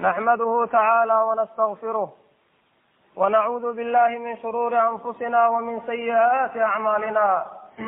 نحمده تعالى ونستغفره ونعوذ بالله من شرور أنفسنا ومن سيئات أعمالنا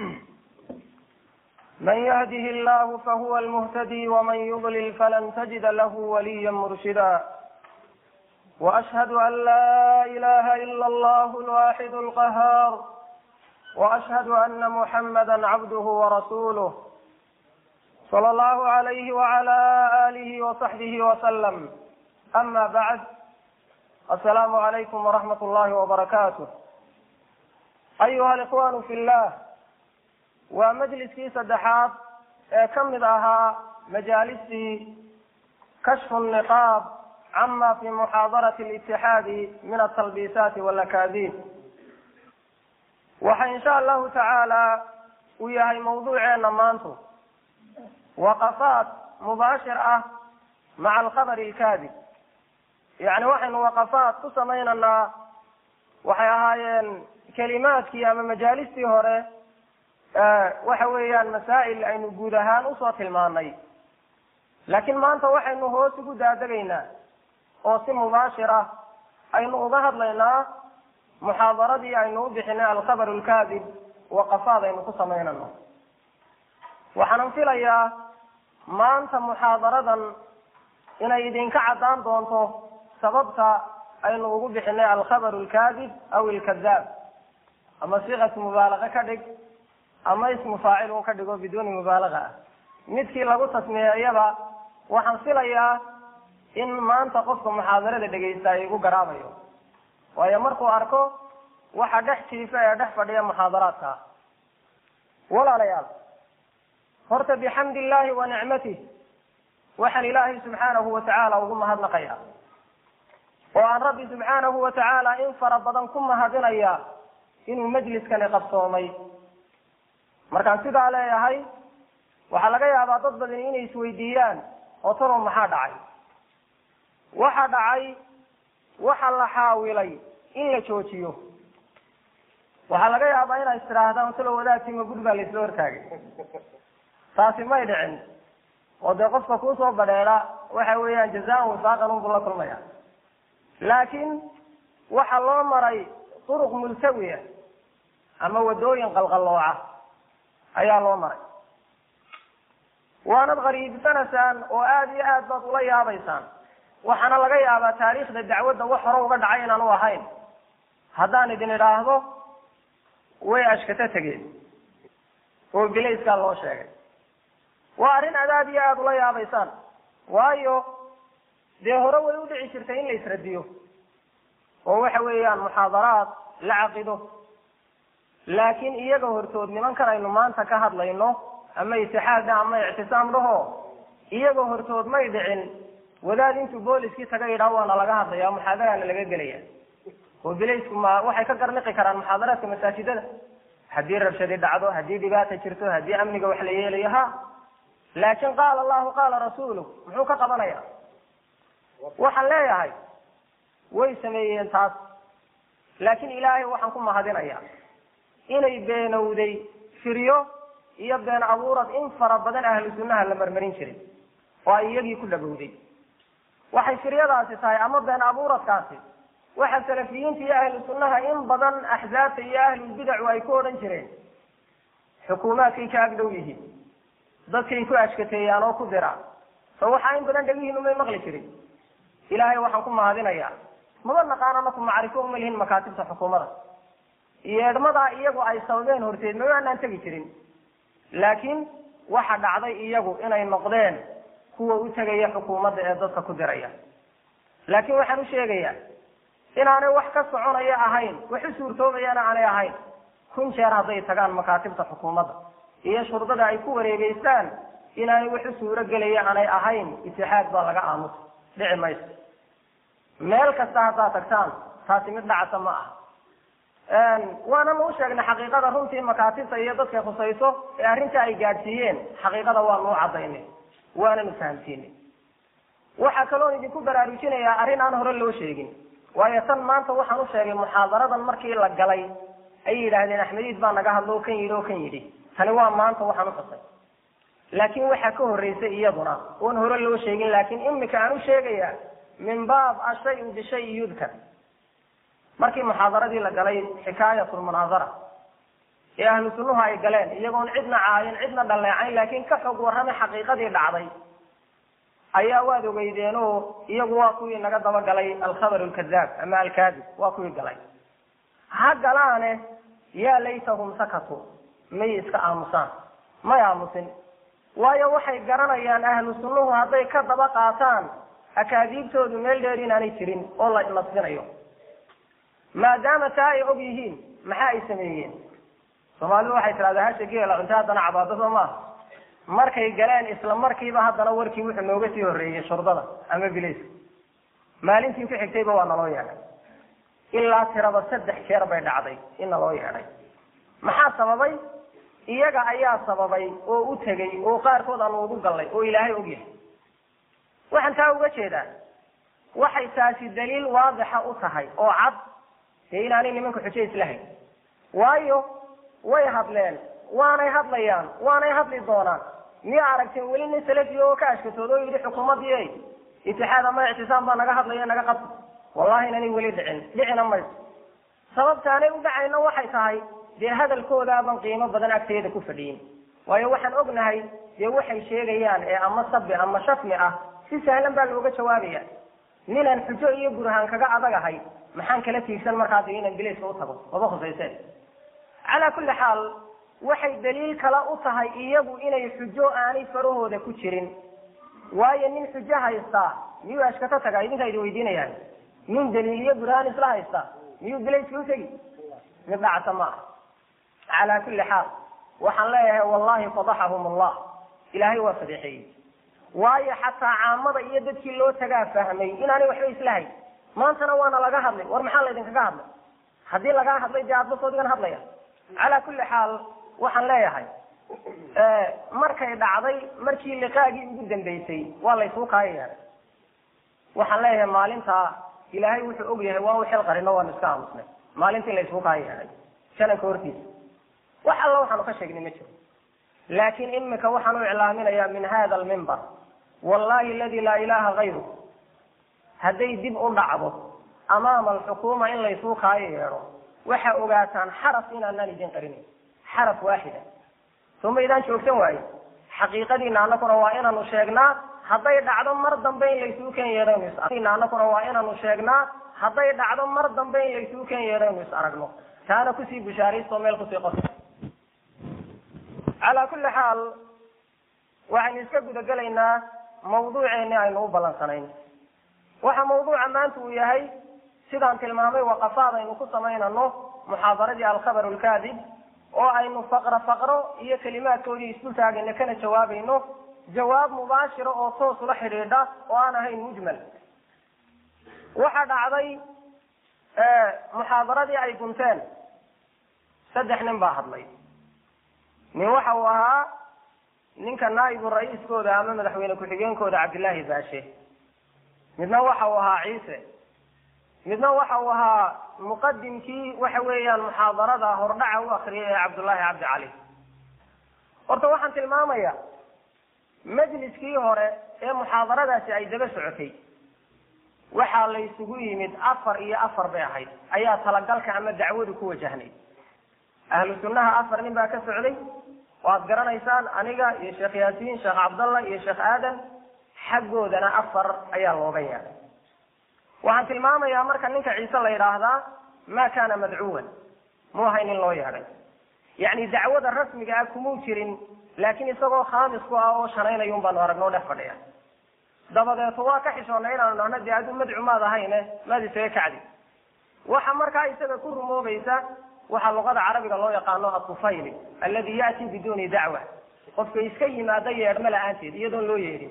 من يهده الله فهو المهتدي ومن يضلل فلن تجد له وليا مرشدا وأشهد أن لا إله إلا الله الواحد القهار وأشهد أن محمدا عبده ورسوله صلى الله عليه وعلى آله وصحبه وسلم أما بعد السلام عليكم ورحمة الله وبركاته أيها الإخوان في الله waa majliskii saddexaad ee ka mid ahaa majaalistii kashfu niqaab cama fi muxaadarati litixaadi min atalbiisaati walakaadiib waxa insha allahu tacaala uu yahay mawduuceena maantu waqafaat mubaashir ah maca alkhabari alkaadib yacni waxaynu waqafaat ku samaynaynaa waxay ahaayeen kelimaadkii ama majaalistii hore waxa weeyaan masaa'il aynu guud ahaan usoo tilmaanay laakiin maanta waxaynu hoos ugu daadegaynaa oo si mubaashir ah aynu uga hadlaynaa muxaadaradii aynu u bixinay alkhabar alkaadib waqafaad aynu ku samaynano waxaanan filayaa maanta muxaadaradan inay idinka caddaan doonto sababta aynu ugu bixinay alkhabar alkaadib aw ilkadaab ama siqatu mubaalaqa ka dhig ama ismu faacil uu ka dhigo biduuni mubaalaga ah midkii lagu tasmiyeeyaba waxaan filayaa in maanta qofka muxaadarada dhegaysta ay igu garaabayo waayo markuu arko waxa dhex jiifa ee dhex fadhiya muxaadaraadka walaalayaal horta bixamdi illahi wa nicmatih waxaan ilaahay subxaanahu watacaala ugu mahadnaqaya oo aan rabbi subxaanahu watacaala in fara badan ku mahadinaya inuu majliskani qabsoomay markaan sidaa leeyahay waxaa laga yaabaa dad badan inay isweydiiyaan oo talow maxaa dhacay waxa dhacay waxa la xaawilay in la joojiyo waxaa laga yaabaa inay istidhaahdaan talow wadaadkiima gud baa laisla hortaagay taasi may dhicin oo dee qofka kuusoo badheeda waxa weeyaan jazaan wifaaqan unbuu la kulmaya laakiin waxa loo maray turuq multawiya ama wadooyin qalqallooca ayaa loo maray waanad qariibsanaysaan oo aada iyo aad baad ula yaabaysaan waxaana laga yaabaa taariikhda dacwadda wax hore uga dhacay inaan u ahayn haddaan idin idhaahdo way ashkato tegeen oo bilayskaa loo sheegay waa arrin aad aada iyo aada ula yaabaysaan waayo dee hore way u dhici jirtay in la isradiyo oo waxa weeyaan muxaadaraad la caqido laakiin iyaga hortood nimankan aynu maanta ka hadlayno ama itixaad dhah ama ictisaam dhaho iyaga hortood may dhicin wadaad intuu booliskii taga yidhaah waana laga hadlaya muxaadaraana laga gelaya oo bilaysku ma waxay ka garniqi karaan muxaadaraadka masaajidada haddii rabshadi dhacdo haddii dhibaata jirto haddii amniga wax la yeelayo ha laakiin qaala allahu qaala rasuulu muxuu ka qabanaya waxaan leeyahay way sameeyeen taas laakiin ilaahay waxaan ku mahadinaya inay beenowday firyo iyo been abuurad in fara badan ahlu sunnaha la marmarin jiray oo ay iyagii ku dhabowday waxay firyadaasi tahay ama been abuuradkaasi waxa salafiyiinta iyo ahlu sunnaha in badan axzaabta iyo ahlulbidacu ay ku odhan jireen xukuumaadkay ka agdhow yihiin dadkay ku ashkateeyaan oo ku dira so waxaa in badan dhegihiin umay maqli jirin ilaahay waxaan ku mahadinayaa maba naqaan anaku macrifo uma lihin makaatibta xukuumada yeedhmadaa iyagu ay sababeen horteed ma aanaan tegi jirin laakiin waxa dhacday iyagu inay noqdeen kuwa u tegaya xukuumadda ee dadka ku diraya laakiin waxaan u sheegayaa inaanay wax ka soconaya ahayn wax u suurtoobayana aanay ahayn kun jeer hadday tagaan makaatibta xukuumadda iyo shurdada ay ku wareegeystaan inaanay wax u suuro gelaya aanay ahayn itixaad baa laga aamusa dhici mayso meel kasta haddaad tagtaan taasi mid dhacasa ma aha waanan u sheegnay xaqiiqada runtii makaatibta iyo dadkay khusayso ee arrinta ay gaadhsiiyeen xaqiiqada waanu u cadaynay waananu fahamsiinay waxaa kaloon idinku baraarujinayaa arrin aan hore loo sheegin waayo tan maanta waxaan u sheegay muxaadaradan markii la galay ay yidhaahdeen axmediid baa naga hadlo o kan yidhi oo kan yidhi tani waa maanta waxaan u xusay laakiin waxaa ka horreysay iyaduna oon hore loo sheegin laakiin imika aan u sheegaya min baab ashayu bishayi yudkar markii muxaadaradii la galay xikaayat lmunaadara ee ahlu sunnuhu ay galeen iyagoon cidna caayin cidna dhaleecayn laakiin ka xog warramay xaqiiqadii dhacday ayaa waad ogeydeen oo iyagu waa kuwii naga daba galay alkhabar alkadaab ama alkaadib waa kuwii galay ha galaane yaa laytahum sakatu may iska aamusaan may aamusin waayo waxay garanayaan ahlu sunnuhu hadday ka daba qaataan akaadiibtoodu meel dheer inaanay jirin oo la nasbinayo maadaama taa ay og yihiin maxaa ay sameeyeen soomaalidu waxay tidhahdaa hasha geela cunto haddana cabaado soo maaha markay galeen isla markiiba haddana warkii wuxuu nooga sii horreeyey shurdada ama bilayska maalintii ku xigtayba waa naloo yeedhay ilaa tiraba saddex jeer bay dhacday in naloo yeedhay maxaa sababay iyaga ayaa sababay oo u tegey oo qaarkood aanu ugu gallay oo ilaahay og yahay waxaan taa uga jeedaa waxay taasi daliil waadixa u tahay oo cad dee inaanay nimanka xujo islahayn waayo way hadleen waanay hadlayaan waanay hadli doonaan miya aragteen weli nin salafi oo ka ashkatooda oo yidhi xukuumaddii itixaad ama ictisaam baa naga hadlaya naga qabta wallahi inanay weli dhicin dhicina mayso sababtaanay u dhacayna waxay tahay dee hadalkoodaaban qiimo badan agteeda ku fadhiyin waayo waxaan ognahay dee waxay sheegayaan ee ama sabi ama shafmi ah si sahlan baa looga jawaabaya ninaan xujo iyo burhaan kaga adagahay maxaan kala tiigsan markaa dee inaan bilayska u tago maba khusayse calaa kulli xaal waxay daliil kale u tahay iyagu inay xujo aanay farahooda ku jirin waayo nin xujo haystaa miyuu ashkato tagaa idinkaa idin weydiinayaan nin daliil iyo burhaan isla haysta miyuu bilayska u tegi mid dhacsa ma ah calaa kulli xaal waxaan leeyahay wallahi fadaxahum allah ilaahay waa fadeexeeyey waayo xataa caamada iyo dadkii loo tagaa fahmay inaanay waxba islahayn maantana waana laga hadlay war maxaa laydinkaga hadlay haddii lagaa hadlay dee aadba soodigan hadlaya calaa kulli xaal waxaan leeyahay markay dhacday markii liqaagii ugu dambeysay waa laysuu kaaya yeeday waxaan leeyahay maalintaa ilaahay wuxuu og yahay waa u xil qarino waanu iska aamusnay maalintii laysuu kaaya yeeday shananka hortiisa wax alla waxaanu ka sheegnay ma jiro laakiin imika waxaan u iclaaminayaa min hada almimbar wallahi aladi laa ilaha gayru hadday dib u dhacdo amaama alxukuuma in laysuu kaayo yeedho waxaa ogaataan xaraf inaanaan idin qarinayn xaraf waaxida soo maydaan joogsan waaye xaqiiqadiina anakuna waa inaanu sheegnaa hadday dhacdo mar dambe in laysuu ken yeedhaynu anakuna waa inaanu sheegnaa hadday dhacdo mar dambe in laysuu ken yeedhaynu is aragno taana kusii bushaaraysto meel kusii qor calaa kulli xaal waxaynu iska gudagelaynaa mawduuceeni aynu u ballansanayn waxa mawduuca maanta uu yahay sidaan tilmaamay waqafaad aynu ku samaynano muxaadaradii alkhabar lkaadib oo aynu faqro faqro iyo kelimaadkoodii isku taagayno kana jawaabayno jawaab mubaashira oo toos ula xidhiidha oo aan ahayn mujmal waxaa dhacday muxaadaradii ay gunteen saddex nin baa hadlay nin waxa uu ahaa ninka naa'ibu ra-iiskooda ama madaxweyne ku-xigeenkooda cabdillaahi baashe midna waxa uu ahaa ciise midna waxa uu ahaa muqadimkii waxa weeyaan muxaadarada hordhaca u akriyay ee cabdullaahi cabdi cali horta waxaan tilmaamaya majliskii hore ee muxaadaradaasi ay daba socotay waxaa la isugu yimid afar iyo afar bay ahayd ayaa talagalka ama dacwadu ku wajahnayd ahlu sunnaha afar nin baa ka socday waad garanaysaan aniga iyo sheekh yaasiin sheekh cabdallah iyo sheekh aadan xaggoodana afar ayaa looga yeeday waxaan tilmaamayaa marka ninka ciise la yidhaahdaa ma kana madcuwan mu ahay nin loo yeedhay yacni dacwada rasmiga ah kumuu jirin laakiin isagoo khaamis ku ah oo shanaynayun baanu aragnoo dhex fadhiya dabadeeto waa ka xishoonnay inaanu dhahno dee aduu madcu maad ahayne maad isaga kacdi waxa markaa isaga ku rumoobaysa waxaa luqada carabiga loo yaqaano atufayli aladi ya'ti biduuni dacwa qofka iska yimaada yeedhma la-aanteed iyadoon loo yeedhin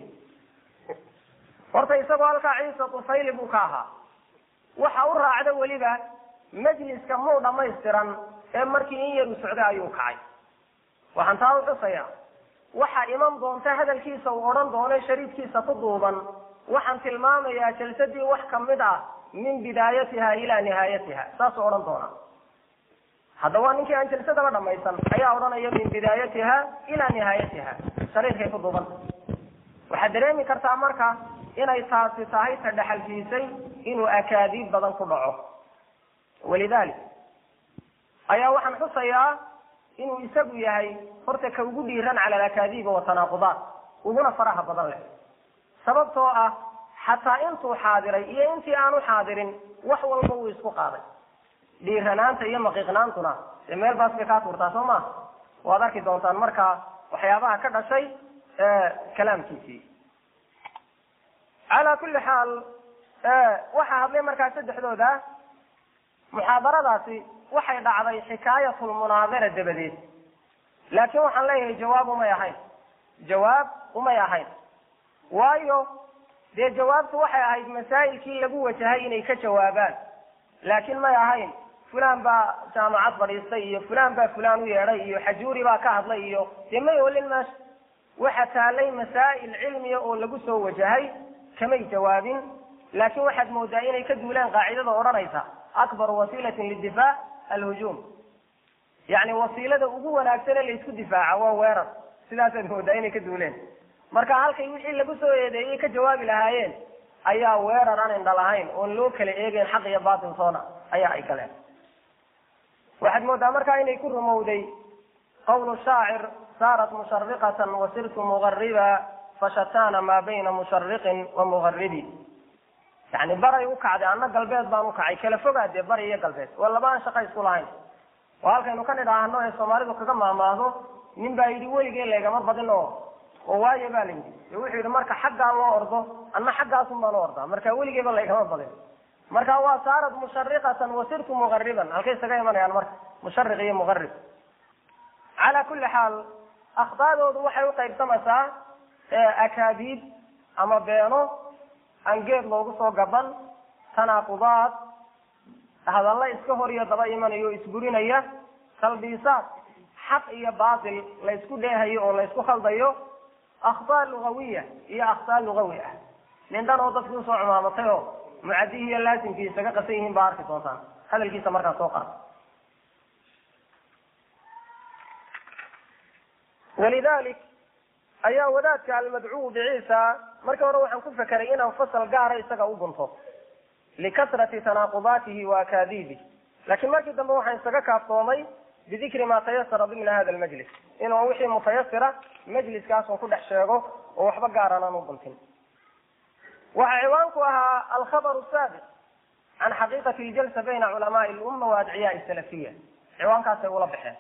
horta isagoo halkaa ciise tufayli buu ka ahaa waxa u raacda weliba majliska muu dhamaystiran ee markii in yaru socday ayuu kacay waxaan taa u xusayaa waxaa iman doonta hadalkiisa uu odhan doono shariidkiisa ku duuban waxaan tilmaamayaa jalsadii wax kamid ah min bidaayatiha ilaa nihaayatiha saasuu odhan doona hadda waa ninkii aan jalsadaba dhamaysan ayaa odhanaya min bidaayatiha ilaa nihaayatiha shariidkay ku duubanta waxaad dareemi kartaa marka inay taasi tahay ta dhexalsiisay inuu akaadiib badan ku dhaco walidalik ayaa waxaan xusayaa inuu isagu yahay horta ka ugu dhiiran cala alakaadiibi watanaaqudaat uguna faraha badan leh sababtoo ah xataa intuu xaadiray iyo intii aanu xaadirin wax walba wuu isku qaaday dhiiranaanta iyo maqiiqnaantuna dee meel baas bay kaa tuurtaa soo maa waad arki doontaan markaa waxyaabaha ka dhashay kalaamkiisii calaa kulli xaal waxaa hadlay markaa saddexdooda muxaadaradaasi waxay dhacday xikaayatulmunaadara dabadeed laakiin waxaan leeyahay jawaab umay ahayn jawaab umay ahayn waayo dee jawaabtu waxay ahayd masaa'ilkii lagu wajahay inay ka jawaabaan laakiin may ahayn fulan baa jaamacad fadhiistay iyo fulan baa fulan u yeedhay iyo xajuuri baa ka hadlay iyo dee may olin meesha waxa taalay masaa'il cilmiya oo lagu soo wajahay kamay jawaabin laakiin waxaad moodaa inay ka duulaan qaacidada odhanaysa akbar wasiilatin lidifaac alhujuum yacni wasiilada ugu wanaagsan ee laysku difaaca waa weerar sidaasaad moodaa inay ka duuleen marka halkay wixii lagu soo eedeeyey ka jawaabi lahaayeen ayaa weerar aan indha lahayn oon loo kala eegeyn xaq iyo baatiltoona ayaa ay galeen waxaad moodaa markaa inay ku rumowday qawlu shaacir saarat mushariqatan wasirtu mugariba fashatana maa bayna mushariqin wa mugaribi yani baray u kacday anna galbeed baan u kacay kala fogaadee bari iyo galbeed waa laba aan shaqa isku lahayn oo halkaynu ka nidhaahno ee soomaalidu kaga maamaahdo nin baa yidhi weligee laygama badin oo oo waayo baa la yidhi de wuxuu yidhi marka xaggaa loo ordo anna xaggaasun baan u ordaa marka weligeeba laygama badin marka waa saarat mushariqatan wasirtu mugariban halkay isaga imanayaan marka mushariq iyo mugarib calaa kulli xaal akhdaadoodu waxay uqaybsamaysaa akaadiib ama beeno aan geed loogu soo gaban tanaaqudaad hadalla iska hor iyo daba imanayo o isburinaya talbiisaad xaq iyo baatil laysku dheehayo oo laysku khaldayo akhtaa lugawiya iyo akhtaa lugawi ah nin dhan oo dadkii usoo cumaamatay oo mucadihii iyo laasimkii isaga qasan yihiin baa arki doontaan hadalkiisa markaa soo qaada walidalik ayaa wadaadka almadcuu biciisa marka hore waxaan ku fekeray inaan fasal gaara isaga u gunto likasrati tanaaqudaatihi wa akaadiibih laakiin markii dambe waxaan isaga kaaftoomay bidikri ma tayasara dimna hada lmajlis inuu wixii mutayasira majliskaasun ku dhex sheego oo waxba gaaran aan u guntin waxaa ciwaanku ahaa alkhabaru saabiq can xaqiiqati ljalsa bayna culamaai lumma wa adciyaai salafiya ciwaankaasay ula baxeen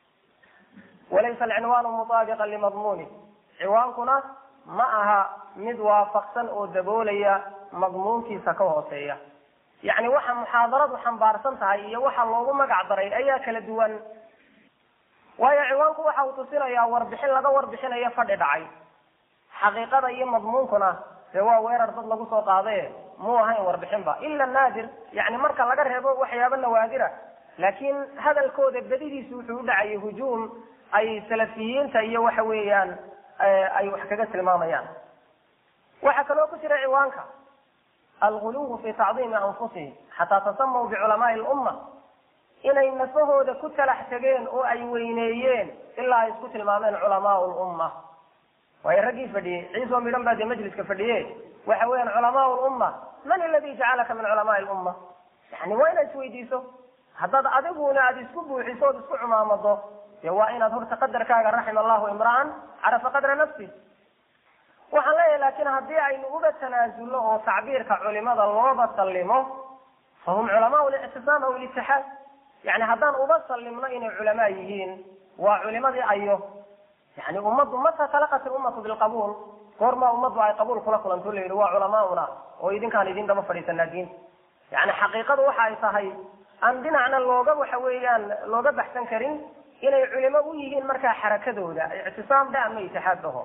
walaysa alcinwaanu mutaabiqan limadmuuni ciwaankuna ma aha mid waafaqsan oo daboolaya madmuunkiisa ka hooseeya yacni waxa muxaadaradu xambaarsan tahay iyo waxa loogu magac daray ayaa kala duwan waayo ciwaanku waxa uu tusinayaa warbixin laga warbixinayo fadhi dhacay xaqiiqada iyo madmuunkuna dee waa weerar dad lagu soo qaadaye muu ahayn warbixinba ila naadir yani marka laga reebo waxyaabo nawaadira laakiin hadalkooda bedidiisu wuxuu u dhacayay hujuum ay salafiyiinta iyo waxa weeyaan ay wax kaga tilmaamayaan waxaa kaloo ku jira ciwaanka alguluwu fi tacdiimi anfusihim xataa tasamaw biculamaai lumma inay nafahooda ku talax tegeen oo ay weyneeyeen ilaa ay isku tilmaameen culamaau lumma waayo raggii fadhiyey ciisoo midhan baa dee majliska fadhiye waxa weeyaan culamaau lumma man aladi jacalaka min culamaai lumma yani waa inaad isweydiiso haddaad adiguna aada isku buuxiso ood isku cumaamado dee waa inaad horta qadarkaaga raxima allahu imra'an carafa qadra nafsi waxaan leeyahay laakiin haddii aynu uga tanaasulno oo tacbiirka culimada looba sallimo fahum culamaau lictisaam aw litixaad yani haddaan uba sallimno inay culamaa yihiin waa culimadii ayo yani ummaddu mata talaqat ilummatu bilqabuul goormaa ummaddu ay qabuul kula kulanto la yidhi waa culamaauna oo idinkaan idin daba fadhiisanaa diinta yani xaqiiqadu waxa ay tahay aan dhinacna looga waxa weeyaan looga baxsan karin inay culimo u yihiin markaa xarakadooda ictisaam dha ama itixaad dhaho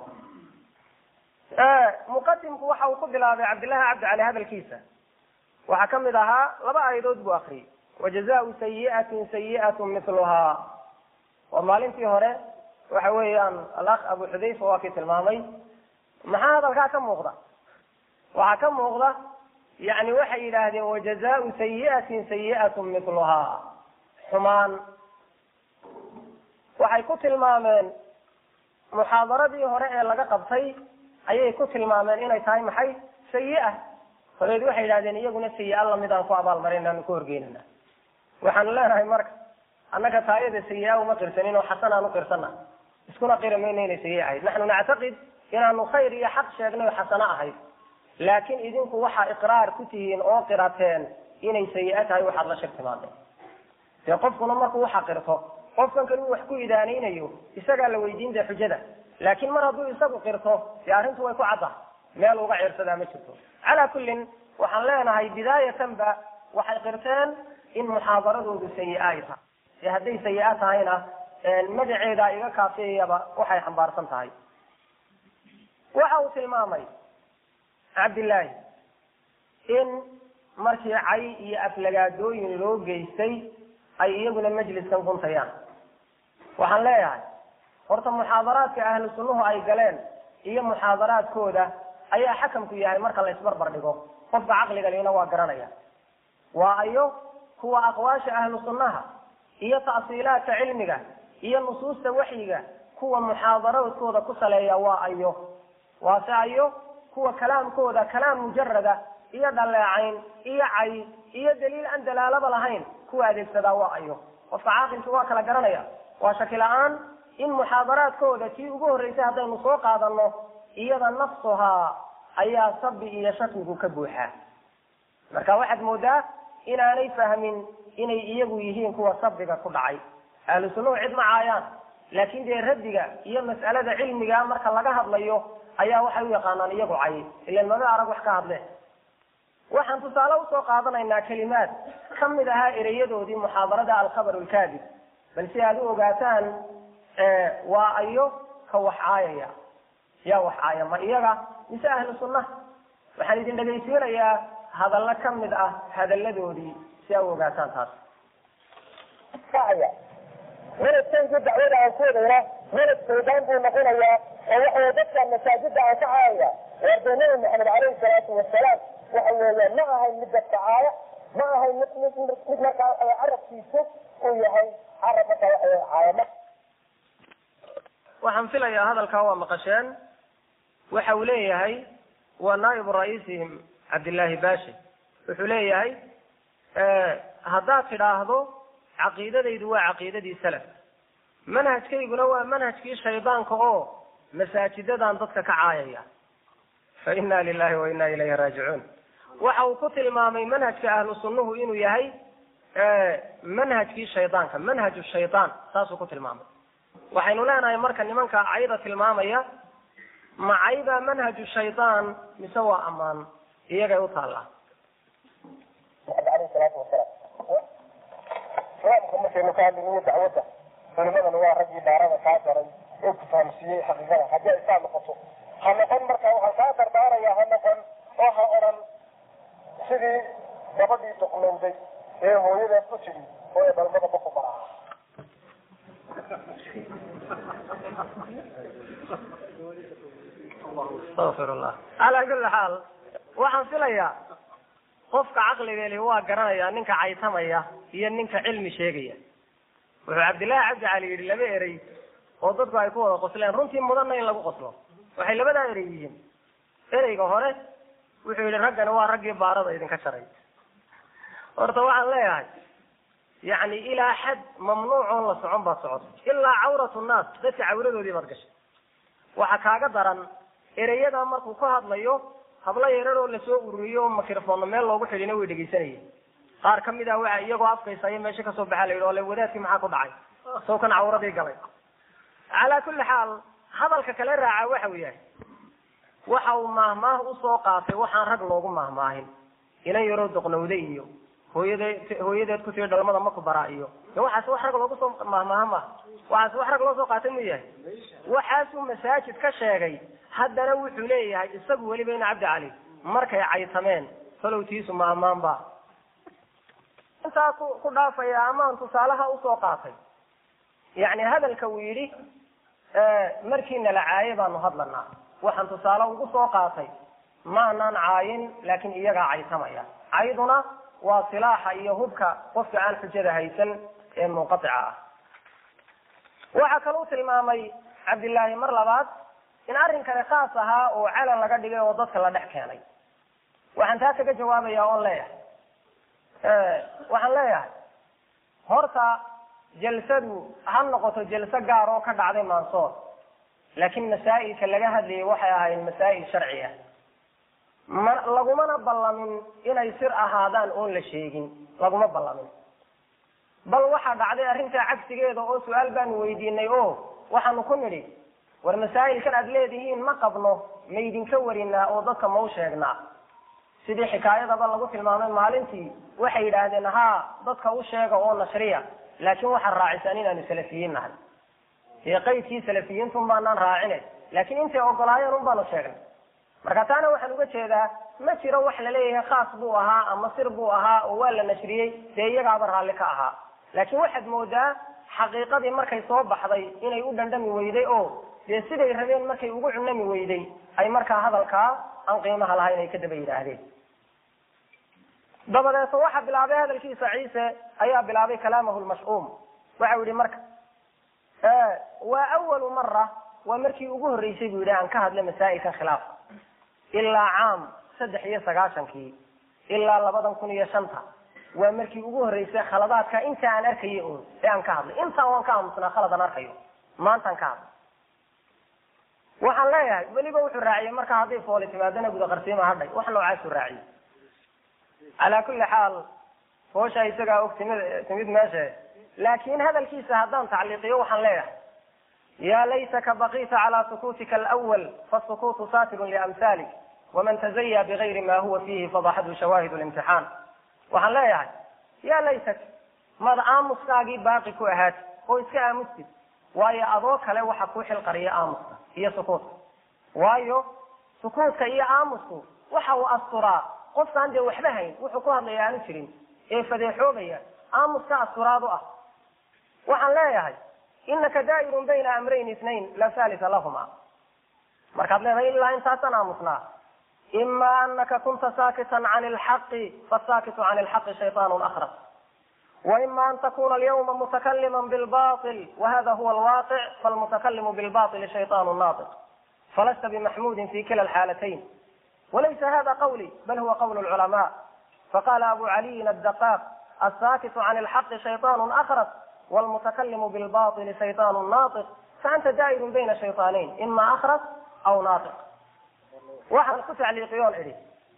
muqadimku waxa uu ku bilaabay cabdillahi cabdi cali hadalkiisa waxaa kamid ahaa laba aayadood buu akriyay wajazaau sayiatin sayiatu miluhaa waa maalintii hore waxa weeyaan alakh abu xudayfa waa kii tilmaamay maxaa hadalkaa ka muuqda waxaa ka muuqda yani waxay yidhaahdeen wajazaau sayiatin sayiatu miluhaa xumaan waxay ku tilmaameen muxaadaradii hore ee laga qabtay ayay ku tilmaameen inay tahay maxay sayi-a horeed waxay yidhahdeen iyaguna sayi-a lamid aan ku abaalmarin aanu ku horgeynana waxaanu leenahay marka annaga taayada sayi-a uma qirsanin oo xasan aan u qirsana iskuna qiri mayno inay sayi ahayd naxnu nactaqid inaanu khayr iyo xaq sheegnay oo xasano ahayd laakiin idinku waxaa iqraar ku tihiin oo qirateen inay sayi-a tahay waxaad la shir timaadeen dee qofkuna markuu waxa qirto qofkan kale uu wax ku idaanaynayo isagaa la weydiin dee xujada laakiin mar hadduu isagu qirto dee arrintu way ku cadda meel uga ciirsadaa ma jirto calaa kullin waxaan leenahay bidaayatanba waxay qirteen in muxaadaradoodu sayi-a ay tahay ee hadday sayi-a tahayna magaceeda iga kaafiyayaba waxay xambaarsan tahay waxa uu tilmaamay cabdillaahi in markii cay iyo aflagaadooyin loo geystay ay iyaguna majliskan guntayaan waxaan leeyahay horta muxaadaraadka ahlu sunnuhu ay galeen iyo muxaadaraadkooda ayaa xakamku yahay marka la isbarbar dhigo qofka caqliga liina waa garanaya waa ayo kuwa aqwaasha ahlu sunnaha iyo ta'siilaadka cilmiga iyo nusuusta waxyiga kuwa muxaadaraadkooda ku saleeya waa ayo waase ayo kuwa kalaamkooda kalaam mujarada iyo dhaleecayn iyo cay iyo daliil aan dalaalaba lahayn kuwa adeegsadaa waa ayo qofka caaqilki waa kala garanaya waa shaki la-aan in muxaadaraadkooda tii ugu horreysay haddaynu soo qaadano iyada nafsuhaa ayaa sabi iyo shakigu ka buuxaa marka waxaad moodaa inaanay fahmin inay iyagu yihiin kuwa sabiga ku dhacay ahlu sunnuhu cid ma caayaan laakin dee raddiga iyo mas'alada cilmiga marka laga hadlayo ayaa waxay u yaqaanaan iyagu cay ilan maba arag wax ka hadle waxaan tusaale usoo qaadanaynaa kelimaad ka mid ahaa ereyadoodii muxaadarada alkhabar lkaadib bal si aad u ogaataan waa ayo ka wax caayaya yaa wax caaya ma iyaga mise ahlu sunnaha waxaan idin dhegaysiinayaa hadallo ka mid ah hadalladoodii si aa u ogaataan taas manadkanku dacwada aan ku wadayna manad saydaan buu noqonayaa oo waxawey dadka masaajida aan ka caayaya warda nabi maxamed caleyhi salaatu wasalaam waxa weeyaan ma ahayn mid dadka caaya ma ahayn mid mid mid markaa carabkiisu uu yahay carab markaa waxa caayama waxaan filayaa hadalkaa waa maqasheen waxa uu leeyahay waa naa'ibu ra'iisihim cabdillaahi bashi wuxuu leeyahay haddaad tidhaahdo caqiidadaydu waa caqiidadii salaf manhajkayguna waa manhajkii shaydaanka oo masaajidadan dadka ka caayaya fa inna lilahi wa inna ilayhi raajicuun waxa uu ku tilmaamay manhajka ahlu sunnuhu inuu yahay manhajkii shaydaanka manhaju shaydaan saasuu ku tilmaamay waxaynu leenahay marka nimanka cayda tilmaamaya ma cayda manhaju shaydaan mise waa ammaan iyagay u taallaa aleyhi salaatu wasalaam islaamka markaynu ka hadlaynayo dacwadda culimadana waa raggii daarada kaa daray oo ku fahamsiiyey xaqiiqada haddii ay saa noqoto ha noqon marka waxaan kaa dardaaraya ha noqon oo ha odhan sidii gabadhii duqnowday ee hooyadeed ku tidhi oo ee dhalmada baku baraa astafirullah calaa kulli xaal waxaan filayaa qofka caqliga li waa garanaya ninka caytamaya iyo ninka cilmi sheegaya wuxuu cabdillahi cabdi cali yidhi laba erey oo dadku ay ku wada qosleen runtii mudanna in lagu qoslo waxay labadaa erey yihiin ereyga hore wuxuu yihi raggani waa raggii baarada idinka jaray horta waxaan leeyahay yacni ilaa xad mamnuuc oon la socon baad socotay ilaa cawratu nnaas dadka cawradoodii baad gashay waxa kaaga daran ereyadaa markuu ka hadlayo hablo yarar oo lasoo ururiyo microfoonna meel loogu xidhina way dhegaysanayeen qaar ka mid ah waxa iyagoo afkaysa aya meesha kasoo baxaa la yidhi ole wadaadkii maxaa ku dhacay soo kan cawradii galay calaa kulli xaal hadalka kale raaca waxa uu yahay waxa uu maahmaah usoo qaatay waxaan rag loogu maahmaahin inan yaroo doqnowde iyo hooyadeed hooyadeed ku tiri dhalmada maku baraa iyo de waxaas wax rag loogu soo maahmaaha maaha waxaas wax rag loo soo qaatay mu yahay waxaasuu masaajid ka sheegay haddana wuxuu leeyahay isagu weliba ina cabdi cali markay caytameen falowtiisu ma ammaan ba intaa ku ku dhaafaya amaan tusaalaha usoo qaatay yacni hadalka uu yidhi markiina la caaye baanu hadlanaa waxaan tusaale ugu soo qaatay maanaan caayin laakiin iyagaa caytamaya cayduna waa silaaxa iyo hubka qofka aan xujada haysan ee munqatica ah waxaa kaluu tilmaamay cabdillaahi mar labaad in arrinkani khaas ahaa oo calan laga dhigay oo dadka la dhex keenay waxaan taa kaga jawaabaya oon leeyahay waxaan leeyahay horta jalsadu ha noqoto jalso gaar oo ka dhacday mansoor laakiin masaa'ilka laga hadlayay waxay ahayd masaa'il sharci ah ma lagumana ballamin inay sir ahaadaan oon la sheegin laguma ballamin bal waxaa dhacday arrintaa cagsigeeda oo su-aal baanu weydiinay o waxaanu ku nidhi war masaa'ilkan aad leedihiin ma qabno maydinka warinaa oo dadka mau sheegnaa sidii xikaayadaba lagu tilmaamay maalintii waxay yidhaahdeen haa dadka u sheega oo nashriya laakiin waxaad raacisaan inaanu salafiyiin nahay dee qaydkii salafiyiintun baanaan raacine laakiin intay ogolaayeen un baanu sheegnay marka taana waxaan uga jeedaa ma jiro wax laleeyahay khaas buu ahaa ama sir buu ahaa oo waa la nashriyey dee iyagaaba raalli ka ahaa laakiin waxaad moodaa xaqiiqadii markay soo baxday inay u dhandhami weyday oo dee siday rabeen markay ugu cunami weyday ay markaa hadalkaa aan qiimaha lahayn ay ka daba yidhaahdeen dabadeeto waxa bilaabay hadalkiisa ciise ayaa bilaabay kalaamahu lmash'uum waxau yihi marka waa awalu mara waa markii ugu horreysay buu yidhi aan ka hadlay masaa'ilkan khilaafka ilaa caam saddex iyo sagaashankii ilaa labadan kun iyo shanta waa markii ugu horreysay khaladaadka inta aan arkayay un ee aan ka hadlay intaan waan ka aamusnaa khalad aan arkayo maantaan ka hadlay waxaan leeyahay weliba wuxuu raaciyey marka hadday fooli timaadana guda qarsiima hadhay wax noocaasuu raaciyey calaa kulli xaal foosha isagaa og timid timid meesha laakin hadalkiisa haddaan tacliiqiyo waxaan leeyahay ya laytaka bakita calى sukuutika alأwl fasukuutu satirun liamhalik waman tazaya bigayri ma huwa fihi fadaxathu shawaahid اlimtixaan waxaan leeyahay ya laytak mad aamuskaagii baaqi ku ahaati oo iska aamustid waayo adoo kale waxa kuu xilqariya aamuska iyo sukuutka waayo sukuutka iyo aamusku waxa uu asturaa qofkaan dee waxba hayn wuxuu ku hadlaya aanu jirin ee fadeexoobaya aamuska asturaad u ah waxaan leeyahay inaka daa'irun bayna amrayn isnayn la halisa lahuma markaad leedahay ilaa intaasaan aamusnaa ima anaka kunta saakitan can lxaqi fasaakitu can lxaqi shayطaan akras waima an takuna alyawma mutakalima bilbaطil wahada huwa alwaqic falmutakalimu bilbaطili shayطaan naatiq falasta bimaxmudin fi kila alxaalatayn walaysa hada qawli bal huwa qawl lculamaa faqala abu caliyin adaqaaq asaakitu can lxaqi shayطaan akras wlmutakalimu bilbaطili shayطaan naatiq faanta daa'irun bayna shayطaanayn ima akras aw naatiq waxaan ku tacliiqiyoon idhi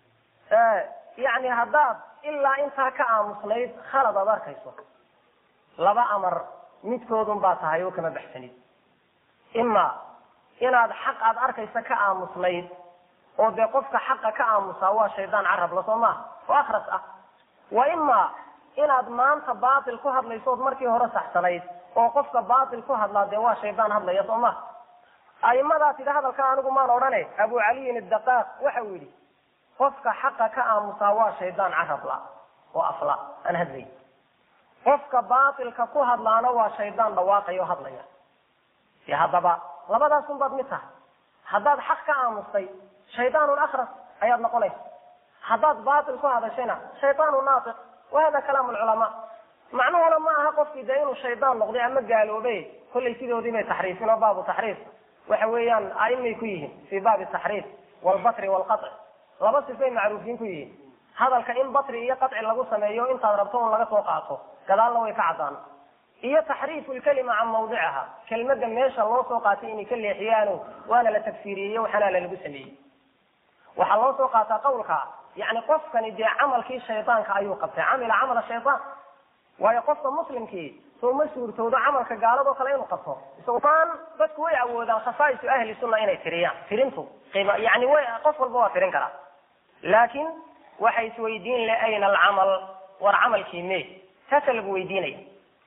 yani haddaad ilaa intaa ka aamusnayd khalad aad arkayso laba amar midkoodun baa tahay oo kama baxsanid ima inaad xaq aad arkaysa ka aamusnayd oo dee qofka xaqa ka aamusaa waa shaydaan carabla soo maha oo akras ah wa ima inaad maanta baatil ku hadlaysood markii hore saxsanayd oo qofka baatil ku hadlaa dee waa shaydaan hadlaya soo maha aimadaa tidhi hadalka anigu maan odhane abu caliyin adaqaaq waxa uu yidhi qofka xaqa ka aamusaa waa shaydaan carabla oo afla aan hadlay qofka baatilka ku hadlaana waa shaydaan dhawaaqaya oo hadlaya de haddaba labadaasun baad mid tahay haddaad xaq ka aamustay shaydaanun akras ayaad noqonaysa haddaad baatil ku hadashayna shaydaanu naatiq wahada kalaam lculamaa macnuhuna ma aha qofkii dee inuu shaydaan noqday ama gaaloobe kollay sidoodii bay taxriifin oo baabu taxriif waxa weeyaan aimay ku yihiin fii baabi taxriif walbatri walqaci laba sifay macruufiin ku yihiin hadalka in batri iyo qaci lagu sameeyo intaad rabto un laga soo qaato gadaalna way ka caddaan iyo taxriifu lkalima can mawdiciha kelmadda meesha loo soo qaatay inay ka leexiyaano waana la tagfiiriyey waxaana la lagu sameeyey waxaa loo soo qaataa qawlka yani qofkani dee camalkii shaydaanka ayuu qabtay camila camala shaydaan waayo qofka muslimkii soo ma suurtoodo camalka gaaladoo kale inuu qabto isagoaan dadku way awoodaan khasaa'isu ahli sunna inay tiriyaan tirintu qiima yani way qof walba waa tirin karaa laakiin waxay isweydiin le ayna alcamal war camalkii me taasa lagu weydiinaya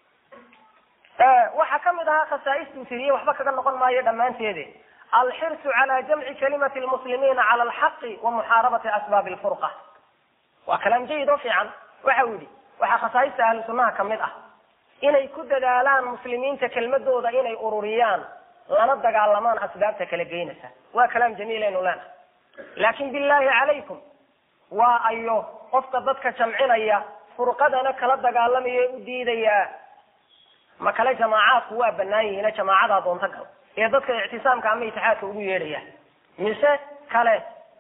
waxaa kamid ahaa khasaaistuu tiriyey waxba kaga noqon maayo dhammaanteede alxirsu cala jamci kalimati lmuslimiina cala alxaqi wa muxaarabati asbaabi lfurqa waa kalaam jayid oo fiican waxa uu yihi waxaa khasaaista ahlu sunnaha kamid ah inay ku dadaalaan muslimiinta kelmadooda inay ururiyaan lana dagaalamaan asbaabta kala geynaysa waa kalaam jamiilaynu leenahay laakin billahi calaykum waa ayo qofka dadka jamcinaya furqadana kala dagaalamaya u diidaya ma kale jamaacaadku waa banaan yihiina jamaacadaa doonta gal ee dadka ictisaamka ama itixaadka ugu yeedhaya mise kale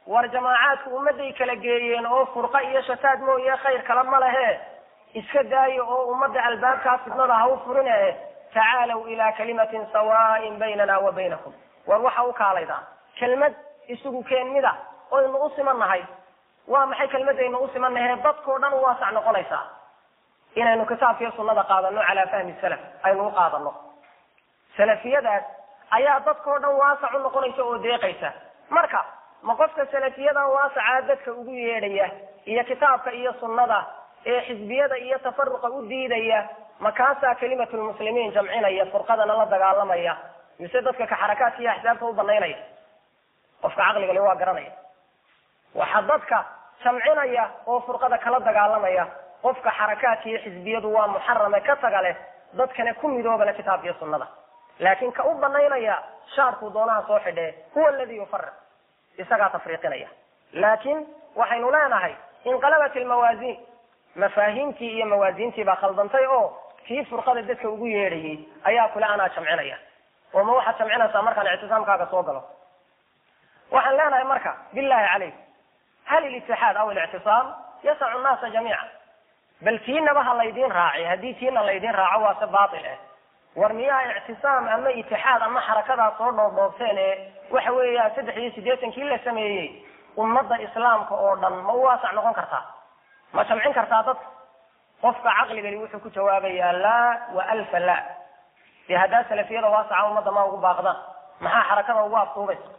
war jamaacaadku ummadday kala geeyeen oo furqa iyo shataad mooye khayr kale ma lehe iska daayo oo ummadda albaabkaa fidnada ha u furine tacaalow ilaa kalimatin sawaain baynana wa baynakum war waxa u kaalaydaa kelmad isugu keen mida oynu u simannahay waa maxay kelmadaynu u simannahe dadkao dhan u waasac noqonaysaa inaynu kitaabkiiyo sunnada qaadano calaa fahmi salaf aynu u qaadano salafiyadaas ayaa dadkao dhan waasac u noqonaysa oo deeqaysa marka ma qofka salafiyada waasacaa dadka ugu yeedhaya iyo kitaabka iyo sunnada ee xisbiyada iyo tafaruqa u diidaya makaasaa kelimatulmuslimiin jamcinaya furqadana la dagaalamaya mise dadka ka xarakaadka iyo axsaabta u banaynaya qofka caqligale waa garanaya waxa dadka jamcinaya oo furqada kala dagaalamaya qofka xarakaadka iyo xisbiyadu waa muxarame ka taga leh dadkana ku midoobale kitaabka iyo sunnada laakin ka u banaynaya shaarkuu doonaha soo xidhee huwa aladi yufariq isagaa tafriiqinaya laakin waxaynu leenahay inqalabat ilmawaasiin mafaahiimtii iyo mawaasiintii baa khaldantay oo kii furqada dadka ugu yeedhayay ayaa kule anaa jamcinaya oo ma waxaad jamcinaysaa markaan ictisaamkaaga soo galo waxaan leenahay marka billahi calayk hal ilitixaad aw ilictisaam yasacu nnaasa jamiica bal tiinaba ha laydiin raaci haddii tiina laydiin raaco waa se baatil ah war miyaa ictisaam ama itixaad ama xarakadaa soo dhoobdhoobteen ee waxa weeya saddex iyo siddeetankii la sameeyey ummadda islaamka oo dhan ma u waasac noqon kartaa ma jamcin kartaa dadka qofka caqligani wuxuu ku jawaabayaa laa wa alfa la dee haddaa salafiyada waasaca ummadda ma ugu baaqdaan maxaa xarakada ugu aftuubaysa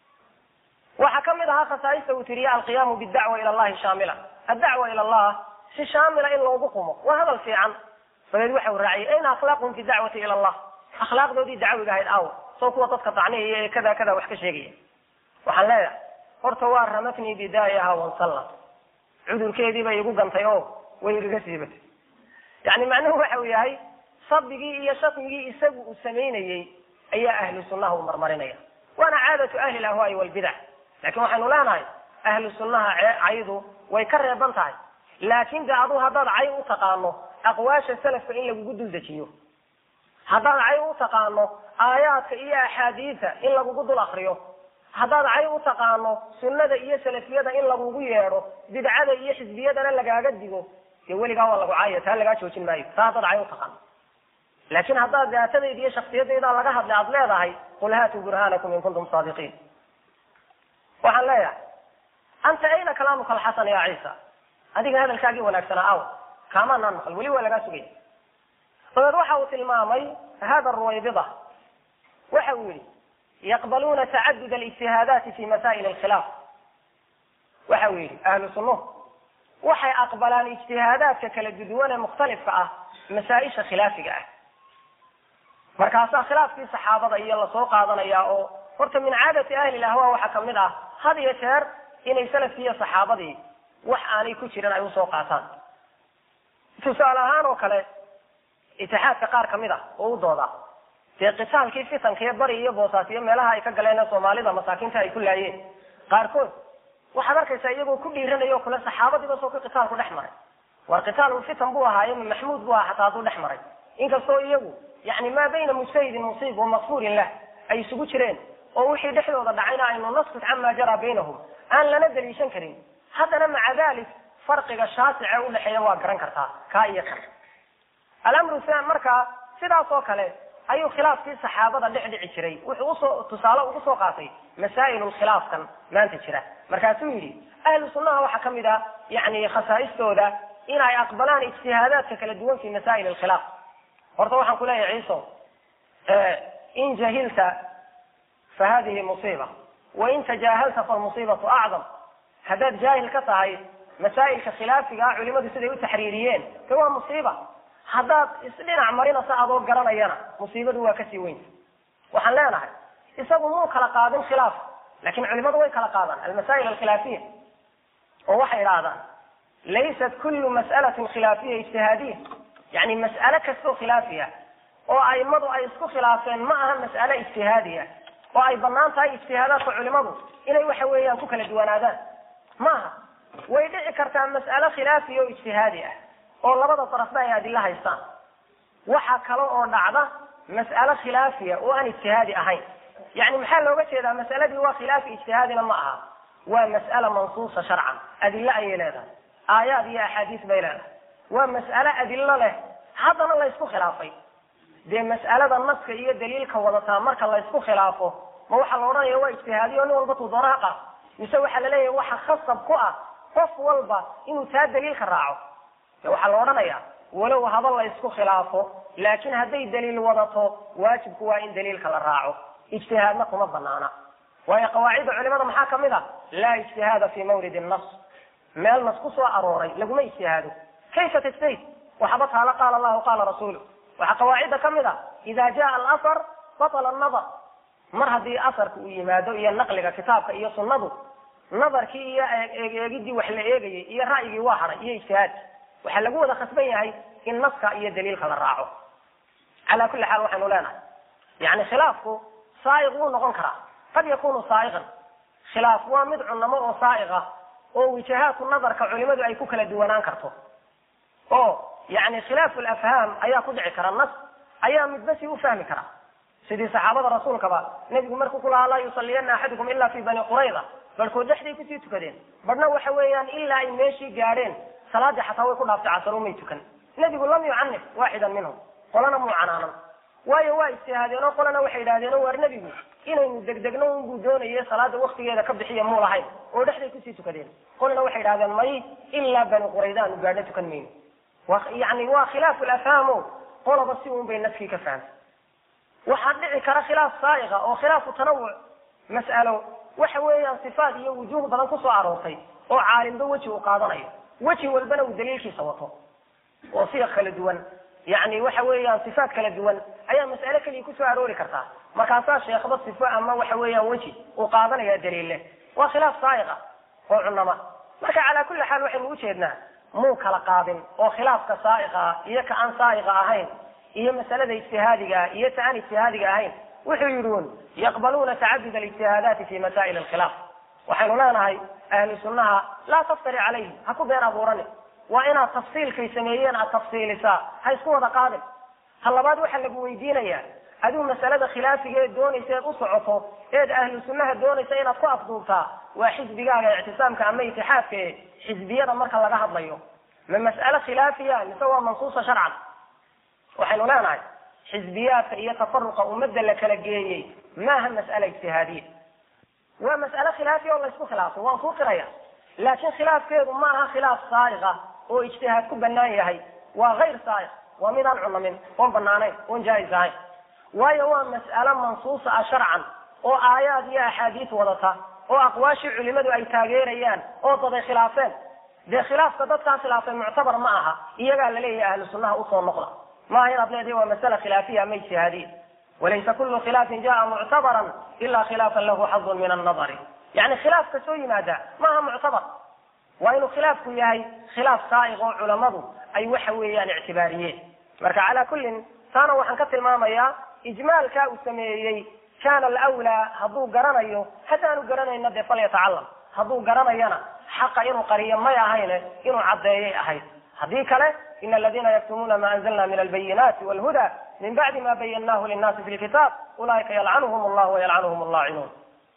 waxaa kamid ahaa khasaaista uu tiriye alqiyaamu bidacwa ila allahi shaamila addacwa ila allah si shaamila in loogu qumo waa hadal fiican dabeed waxa uu raaciyay ayna akhlaaqhum fi dacwati ila allah akhlaaqdoodii dacwiga ahayd aw soo kuwa dadka tacniyaya ee kada kada wax ka sheegaya waxaan leeyahay horta waa ramatnii bidaayaha wansallat cudurkeedii bay igu gantay oo way igaga siibatay yani macnuhu waxa uu yahay sabigii iyo shatmigii isagu uu samaynayey ayaa ahlu sunnaha u marmarinaya waana caadatu ahli lahwaai walbidac lakin waxaynu leenahay ahlu sunnaha caydu way ka reeban tahay laakin de adu haddaad cay u taqaano aqwaasha salafka in lagugu dul dejiyo haddaad cay u taqaano aayaadka iyo axaadiisa in lagugu dul akriyo haddaad cay u taqaano sunnada iyo salafiyada in lagugu yeedho bidcada iyo xisbiyadana lagaaga digo dee weligaa waa lagu caaya taa lagaa joojin maayo taa haddaad cay u taqaano laakin haddaad daatadayda iyo shaksiyadayda laga hadlay aad leedahay qul haatuu burhaanakum in kuntum saadiqiin waxaan leeyahay anta ayna kalaamuka alxasan ya ciisa adiga hadalkaagii wanaagsanaa aw kaamanaan maqal weli waa lagaa sugaya dabeed waxa uu tilmaamay hada ruwaybida waxa uu yihi yaqbaluuna tacadud alijtihaadaati fi masaa'il alkhilaaf waxa uu yihi ahlu sunnuhu waxay aqbalaan ijtihaadaadka kala duduwan ee mukhtalifka ah masaa-isha khilaafiga ah markaasaa khilaafkii saxaabada iyo lasoo qaadanaya oo horta min caadati ahli lahwa waxaa kamid ah had iyo jeer inay salafkii iyo saxaabadii wax aanay ku jirin ay usoo qaataan tusaale ahaan oo kale itixaadka qaar kamid ah oo u dooda dee qitaalkii fitankiiyo bari iyo boosaas iyo meelaha ay ka galeen ee soomaalida masaakiinta ay ku laayeen qaarkood waxaad arkaysaa iyagoo ku dhiiranaya o kale saxaabadiiba soo ka qitaalku dhex maray war qitaalun fitan buu ahaaye maxmuud buu ahaa xataa hadduu dhex maray inkastoo iyagu yani maa bayna mujtahidin musiib wa makfuurin lah ay isugu jireen oo wixii dhexdooda dhacayna aynu naskut camaa jaraa baynahum aan lana daliishan karin haddana maca dalik farqiga shaasice udhexeeya waa garan kartaa kaa iyo kan alamru san markaa sidaas oo kale ayuu khilaafkii saxaabada dhex dhici jiray wuxuu usoo tusaale ugu soo qaatay masaa'il khilaafkan maanta jira markaasuu yidhi ahlu sunnaha waxaa kamid a yani khasaaistooda inay aqbalaan ijtihaadaadka kala duwan fi masaa'il alkhilaaf horta waxaan kuleeyahay ciiso in jahilta fa hadihi musiiba wain tajaahalta falmusiibatu acdam haddaad jaahil ka tahay masaa'ilka khilaafiga ah culimadu siday u taxriiriyeen de waa musiiba haddaad isdhinac marinasa adoo garanayana musiibadu waa kasii weynta waxaan leenahay isagu muu kala qaadin khilaaf lakin culimadu way kala qaadaan almasaa'il alkhilaafiya oo waxay idhaahdaan laysat kullu mas'alatin khilaafiya ijtihaadiya yani mas'ale kastoo khilaafiya oo aimadu ay isku khilaafeen ma aha mas'ale ijtihaadiya oo ay banaan tahay ijtihaadaadka culimadu inay waxa weeyaan ku kala duwanaadaan ma aha way dhici kartaa mas'ale khilaafiya oo ijtihaadi ah oo labada darafba ay adilo haystaan waxa kale oo dhacda mas'ale khilaafiya oo aan ijtihaadi ahayn yani maxaa looga jeedaa mas'aladii waa khilaafi ijtihaadina ma aha waa mas'ala mansuusa sharcan adilo ayay leedahay aayaad iyo axaadiis bay leedahay waa mas'ale adilo leh haddana laysku khilaafay dee mas'alada naska iyo daliilka wadataa marka laysku khilaafo ma waxaa la odhanaya waa ijtihaadiyo nin walba tuu doonaha qaas mise waxaa laleeyahay waxa khasab ku ah qof walba inuu taa daliilka raaco de waxaa la odhanaya walow haba laysku khilaafo laakiin hadday daliil wadato waajibku waa in daliilka la raaco ijtihaadna kuma banaana waayo qawaacidda culimada maxaa kamid a laa ijtihaada fi mawlid nas meel nas ku soo arooray laguma ijtihaado kayfa tajtahid waxaba taala qaala allahu qaala rasuulu waxaa qawaacidda kamid a ida jaa alasar batala anadar mar haddii asarka uu yimaado iyo naqliga kitaabka iyo sunnadu nadarkii iyo eegidii wax la eegayay iyo ra'yigii waa haray iyo ijtihaad waxaa lagu wada khasban yahay in naska iyo daliilka la raaco calaa kulli xaal waxaynu leenahay yani khilaafku saaiq wuu noqon karaa qad yakunu saaiqan khilaaf waa mid cunamo oo saaiq ah oo wijahaadku nadarka culimadu ay ku kala duwanaan karto oo yani khilaafu lafhaam ayaa ku dhici kara nas ayaa midba si u fahmi kara sidii saxaabada rasuulkaba nebigu markuu ku lahaa laa yusaliyana axadukum ila fi bani qurayda barhkood dhexday kusii tukadeen barhna waxa weeyaan ilaa ay meeshii gaadheen salaadii xataa way ku dhaaftay casaro may tukan nebigu lam yucanif waaxidan minhum qolana muu canaanan waayo waa ijtihaadeen oo qolana waxay yidhahdeen oo waar nebigu inaynu degdegno unbuu doonaye salaada waktigeeda ka bixiya muu lahayn oo dhexday kusii tukadeen qolana waxay yidhahdeen may ilaa bani qurayda aanu gaadhno tukan mayno yani waa khilaafu lafhaamo qolaba si un bay naskii ka fahamtay waxaa dhici kara khilaaf saaiqa oo khilaafu tanawuc mas'alo waxa weeyaan sifaat iyo wujuuh badan kusoo aroortay oo caalimba weji uu qaadanayo weji walbana uu daliilkiisa wato oo siiq kala duwan yani waxa weeyaan sifaat kala duwan ayaa mas'ale keliya kusoo aroori kartaa markaasaa sheekhba sifo ama waxa weeyaan weji uu qaadanaya daliille waa khilaaf saaiqa oo cunama marka calaa kulli xaal waxaynu ujeednaa muu kala qaadin oo khilaafka saaiqa ah iyo ka aan saaiqa ahayn iyo masalada ijtihaadiga ah iyo ta aan ijtihaadiga ahayn wuxuu yidhi un yaqbaluuna tacadud alijtihaadaati fi masaa'il alkhilaaf waxaynu leenahay ahlu sunnaha laa taftari calayhi ha ku been abuurani waa inaad tafsiilkay sameeyeen aad tafsiilisaa ha isku wada qaadin ha labaad waxaa lagu weydiinayaa adigu masalada khilaafiga eed doonaysa eed u socoto eed ahlu sunnaha doonaysa inaad ku afduubtaa waa xisbigaaga ictisaamka ama itixaadka e xisbiyada marka laga hadlayo ma mas'ale khilaafiya mise waa mansuusa sharcan waxaynu leenahay xisbiyaadka iyo tafaruqa ummadda la kala geeyey maaha mas'ala ijtihaadiya waa mas'ale khilaafiya oo laysku khilaafay waan kuu qiraya laakiin khilaafkeedu ma aha khilaaf saaiqa oo ijtihaad ku banaan yahay waa hayr saaiq waa midaan cunamin oon banaanayn oon jaa-is ahayn waayo waa mas'ale mansuusa ah sharcan oo aayaad iyo axaadiis wadata oo aqwaashii culimadu ay taageerayaan oo daday khilaafeen dee khilaafka dadkaa khilaafay muctabar ma aha iyagaa laleeyahay ahlu sunnaha usoo noqda maaha inaad leedahay waa masala khilaafiya ama ijtihaadiya walaysa kullu khilaafin jaa muctabaran ila khilaafan lahu xadun min annadari yani khilaafka soo yimaada maaha muctabar waa inuu khilaafku yahay khilaaf saaiq oo culamadu ay waxa weeyaan ictibaariyeen marka calaa kullin taana waxaan ka tilmaamayaa ijmaalka uu sameeyey kana alawlaa hadduu garanayo haddaanu garanayna dee falyatacalam hadduu garanayana xaqa inuu qariyo may ahayne inuu caddeeyay ahayd haddii kale in aladina yaktumuuna ma anzalna min albayinaati walhuda min bacdi ma bayanahu linnaasi fi lkitaab ulaika yalcanuhum allah wayalcanuhum allaacinuun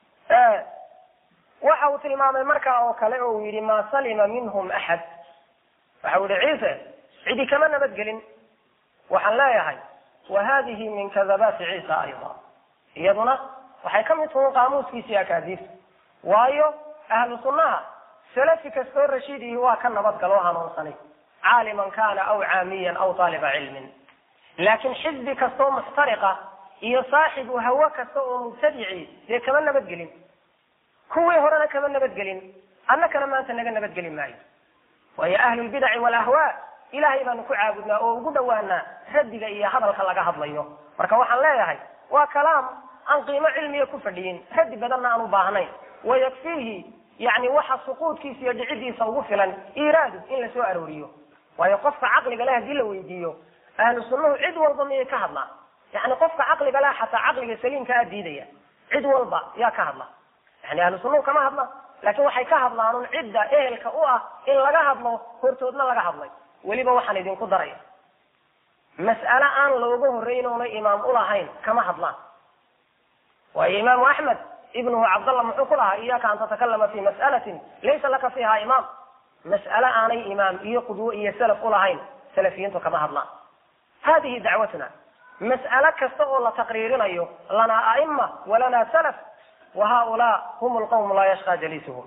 waxa uu tilmaamay markaa oo kale oo uu yidhi ma salima minhum axad waxa uu yihi ciise cidi kama nabadgelin waxaan leeyahay wa hadihi min kadabaati ciisa ayda iyaduna waxay ka mid tuhin qaamuuskiisii akaadiifta waayo ahlu sunnaha salafi kastoo rashiidihi waa ka nabadgal oo hanuunsanay caaliman kana aw caamiyan aw taaliba cilmin laakiin xisbi kastoo muxtariqa iyo saaxibu hawo kasta oo mubtadici dee kama nabadgelin kuwii horena kama nabadgelin annakana maanta naga nabadgeli maayo waayo ahlulbidaci walahwaa ilahay baanu ku caabudnaa oo ugu dhawaanaa raddiga iyo hadalka laga hadlayo marka waxaan leeyahay waa kalaam aan qiimo cilmiya ku fadhiyin raddi badanna aan u baahnayn wayakfiihi yani waxa suquudkiisa iyo dhicidiisa ugu filan iraadu in la soo arooriyo waayo qofka caqliga leh hadii la weydiiyo ahlu sunnuhu cid walba miyay ka hadlaa yani qofka caqliga leh xataa caqliga saliimka a diidaya cid walba yaa ka hadla yani ahlu sunnuhu kama hadla laakiin waxay ka hadlaan un cidda ehelka u ah in laga hadlo hortoodna laga hadlay weliba waxaan idinku daraya mas'ale aan looga horreyn oona imaam ulahayn kama hadlaan waayo imaamu axmed ibnuhu cabdallah muxuu ku lahaa iyaka an tatakalama fi mas'alatin laysa laka fiha imaam mas'ale aanay imaam iyo qudwo iyo salaf ulahayn salafiyiintu kama hadlaan hadihi dacwatuna mas'ale kasta oo la taqriirinayo lanaa a'ima walanaa salaf wa haulaa hum lqawm laa yashqa jaliisuhum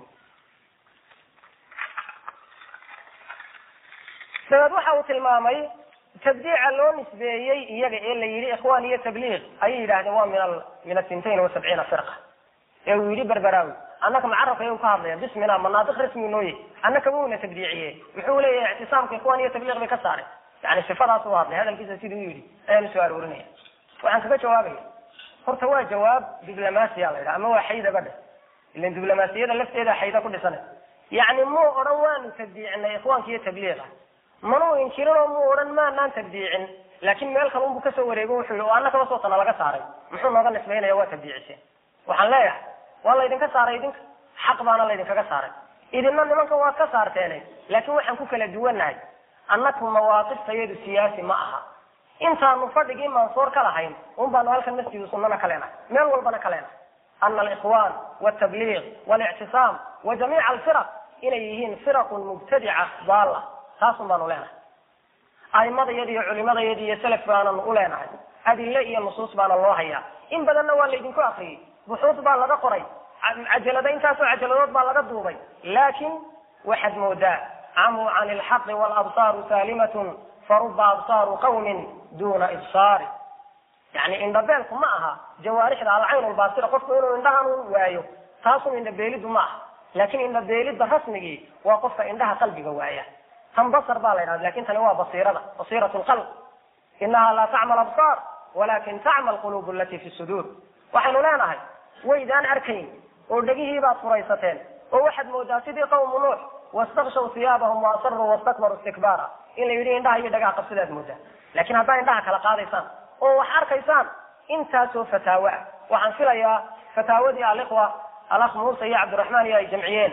dabeed waxa uu tilmaamay tabdiica loo nisbeeyey iyaga ee la yidhi ikhwan iyo tabliiq ayay yidhahdeen waa min min asintain wa sabciina firqa ee uu yidhi berberaawi annaka macarabka ayuu ka hadlaya bismina manaadiq rasmi nooye annaka wuuna tabdiiciye muxuu leeyahay ictisaamka ikhwan iyo tabliiq bay ka saareen yani sifadaas u hadlay hadalkiisa siduu yidhi ayaanu soo aroorinaya waxaan kaga jawaabaya horta waa jawaab diblomaasiya la yidhaha ama waa xaydaba dheh ilan diblomaasiyada lafteeda xayda ku dhisanay yacni muu odhan waanu tabdiicinay ikhwaanka iyo tabliiqa manuu inkirin oo muu odhan maanaan tabdiicin laakin meel kale unbu kasoo wareego wuxuu yihi oo annakaba sootana laga saaray muxuu nooga nisbaynaya waa tabdiiciseen waxaan leeyahay waa laydinka saaray idinka xaq baana laydinkaga saaray idinna nimanka waad ka saarteene laakiin waxaan ku kala duwannahay annaku mawaaqiftayeedu siyaasi ma aha intaanu fadhigii mansoor ka lahayn un baanu halkan masjidu sunnana ka leenahay meel walbana ka leenahay ana alikhwan waltabliiq walictisaam wa jamiica alfiraq inay yihiin firaqun mubtadica daala taasun baanu leenahay a'imadayadi iyo culimadayadi iyo selaf baananu u leenahay adille iyo nusuus baana loo hayaa in badanna waa laydinku akriyey buxuud baa laga qoray cajalada intaasoo cajaladood baa laga duubay laakin waxaad moodaa camuu can ilxaqi walabsaaru saalimatun faruba absaaru qawmin duna ibsaari yani indhabeelku ma aha jawaarixda alcayn lbaasira qofku inuu indhahan waayo taasun indhabeelidu ma aha laakin indhabeelida rasmigii waa qofka indhaha qalbiga waaya tan basar baa la ydhahda lakin tani waa basiirada basiirat lqalb inaha laa tacmal absaar walakin tacmal qulub alati fi suduur waxaynu leenahay waydaan arkayn oo dhegihiibaad furaysateen oo waxaad moodaa sidii qawmu nuux wastakshaw siyaabahum waasaruu wastakbaruu istikbaara in la yidhi indhaha iyo dhagaha qabsidaad moodaa lakin haddaa indhaha kala qaadaysaan oo wax arkaysaan intaasoo fataawo ah waxaan filayaa fataawadii alikhwa alakh muuse iyo cabdiraxmaan iyo ay jamciyeen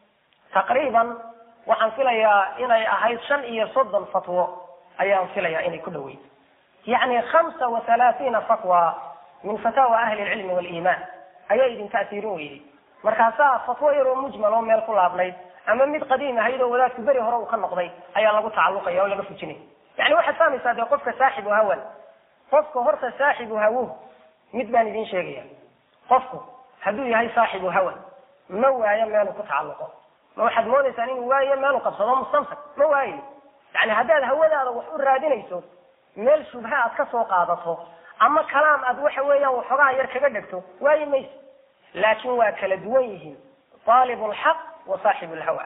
taqriiban waxaan filayaa inay ahayd shan iyo soddon fatwo ayaan filayaa inay ku dhaweyd yani hamsa wa halaathiina fatwa min fataawa ahli lcilmi waliimaan ayaa idin ta'siirin weyday markaasaa fatwo yaroo mujmal oo meel ku laabnayd ama mid qadiim ahayd oo wadaadku beri hore uu ka noqday ayaa lagu tacalluqaya oo laga fujinaya yani waxaad fahmaysaa dee qofka saaxibu hawan qofka horta saaxibu hawuh mid baan idin sheegaya qofku hadduu yahay saaxibu hawan ma waayo meelu ku tacalluqo ma waxaad moodaysaan inuu waayo meelu qabsado mustamsak ma waayo yani haddaad hawadaada wax u raadinayso meel shubha aad ka soo qaadato ama kalaam aad waxa weeyaan waxoogaha yar kaga dhegto waayi mayso laakin waa kala duwan yihiin aalib lxaq wa saaxib lhawa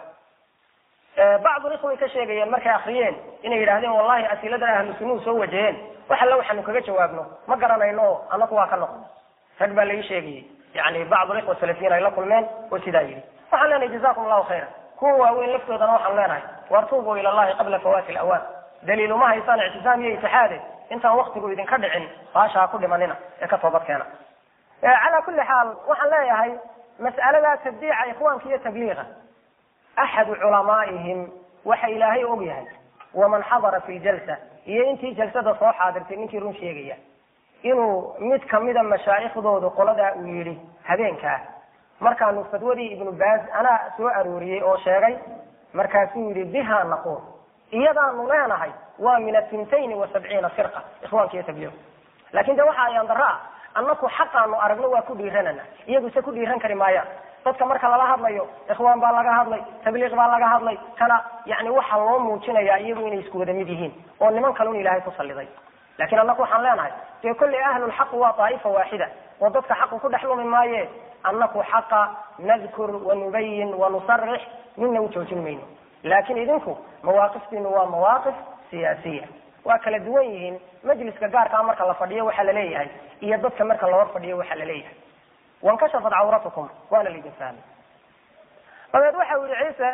bacdu ikhway ka sheegayeen markay akriyeen inay yidhahdeen wallahi asiladan ahlu sunuhu soo wajaheen wax alle waxaanu kaga jawaabno ma garanayno o anaku waa ka noqon rag baa laii sheegayey yani bacdu ikhwa salafiyiin ay la kulmeen oo sidaa yidhi waxaan leenahay jazakum allahu khayra kuwa waaweyn laftoodana waxaan leenahay wartuubuu ila allahi qabla fawaati lawaan daliil uma haysaan ictisaam iyo itixaade intaan waktigu idinka dhicin baasha ha ku dhimanina ee ka toobad keena calaa kulli xaal waxaan leeyahay mas'aladaa tabdiica ikhwaanka iyo tabliiqa axadu culamaa'ihim waxa ilaahay og yahay waman xadara fi ljalsa iyo intii jalsada soo xaadirtay ninkii run sheegaya inuu mid kamida mashaayikhdoodu qoladaa uu yidhi habeenkaa markaanu fatwadii ibnu baaz anaa soo arooriyey oo sheegay markaasuu yidhi biha naquul iyadaanu leenahay waa min atintayn wa sabciina firqa ikhwaanka iyo tabliiq lakin de waxa ayaan daro ah annaku xaqaanu aragno waa ku dhiiranana iyagu se ku dhiiran kari maayaan dadka marka lala hadlayo ikhwaan baa laga hadlay tabliiq baa laga hadlay kana yani waxaa loo muujinayaa iyagu inay isku wada mid yihiin oo niman kalun ilaahay ku saliday lakin annaku waxaan leenahay dee kolley ahlulxaq waa daa'ifa waaxida oo dadka xaqu ku dhex lumi maaye annaku xaqa nadkur wanubayin wanusarix midna u joojin mayno laakin idinku mawaaqiftiinu waa mawaaqif siyaasiya waa kala duwan yihiin majliska gaarkaa marka la fadhiyo waxaa la leeyahay iyo dadka marka loo fadhiyo waxaa la leeyahay wankashafat cawratukum waana laydin fahmay dabeed waxa u yihi ciise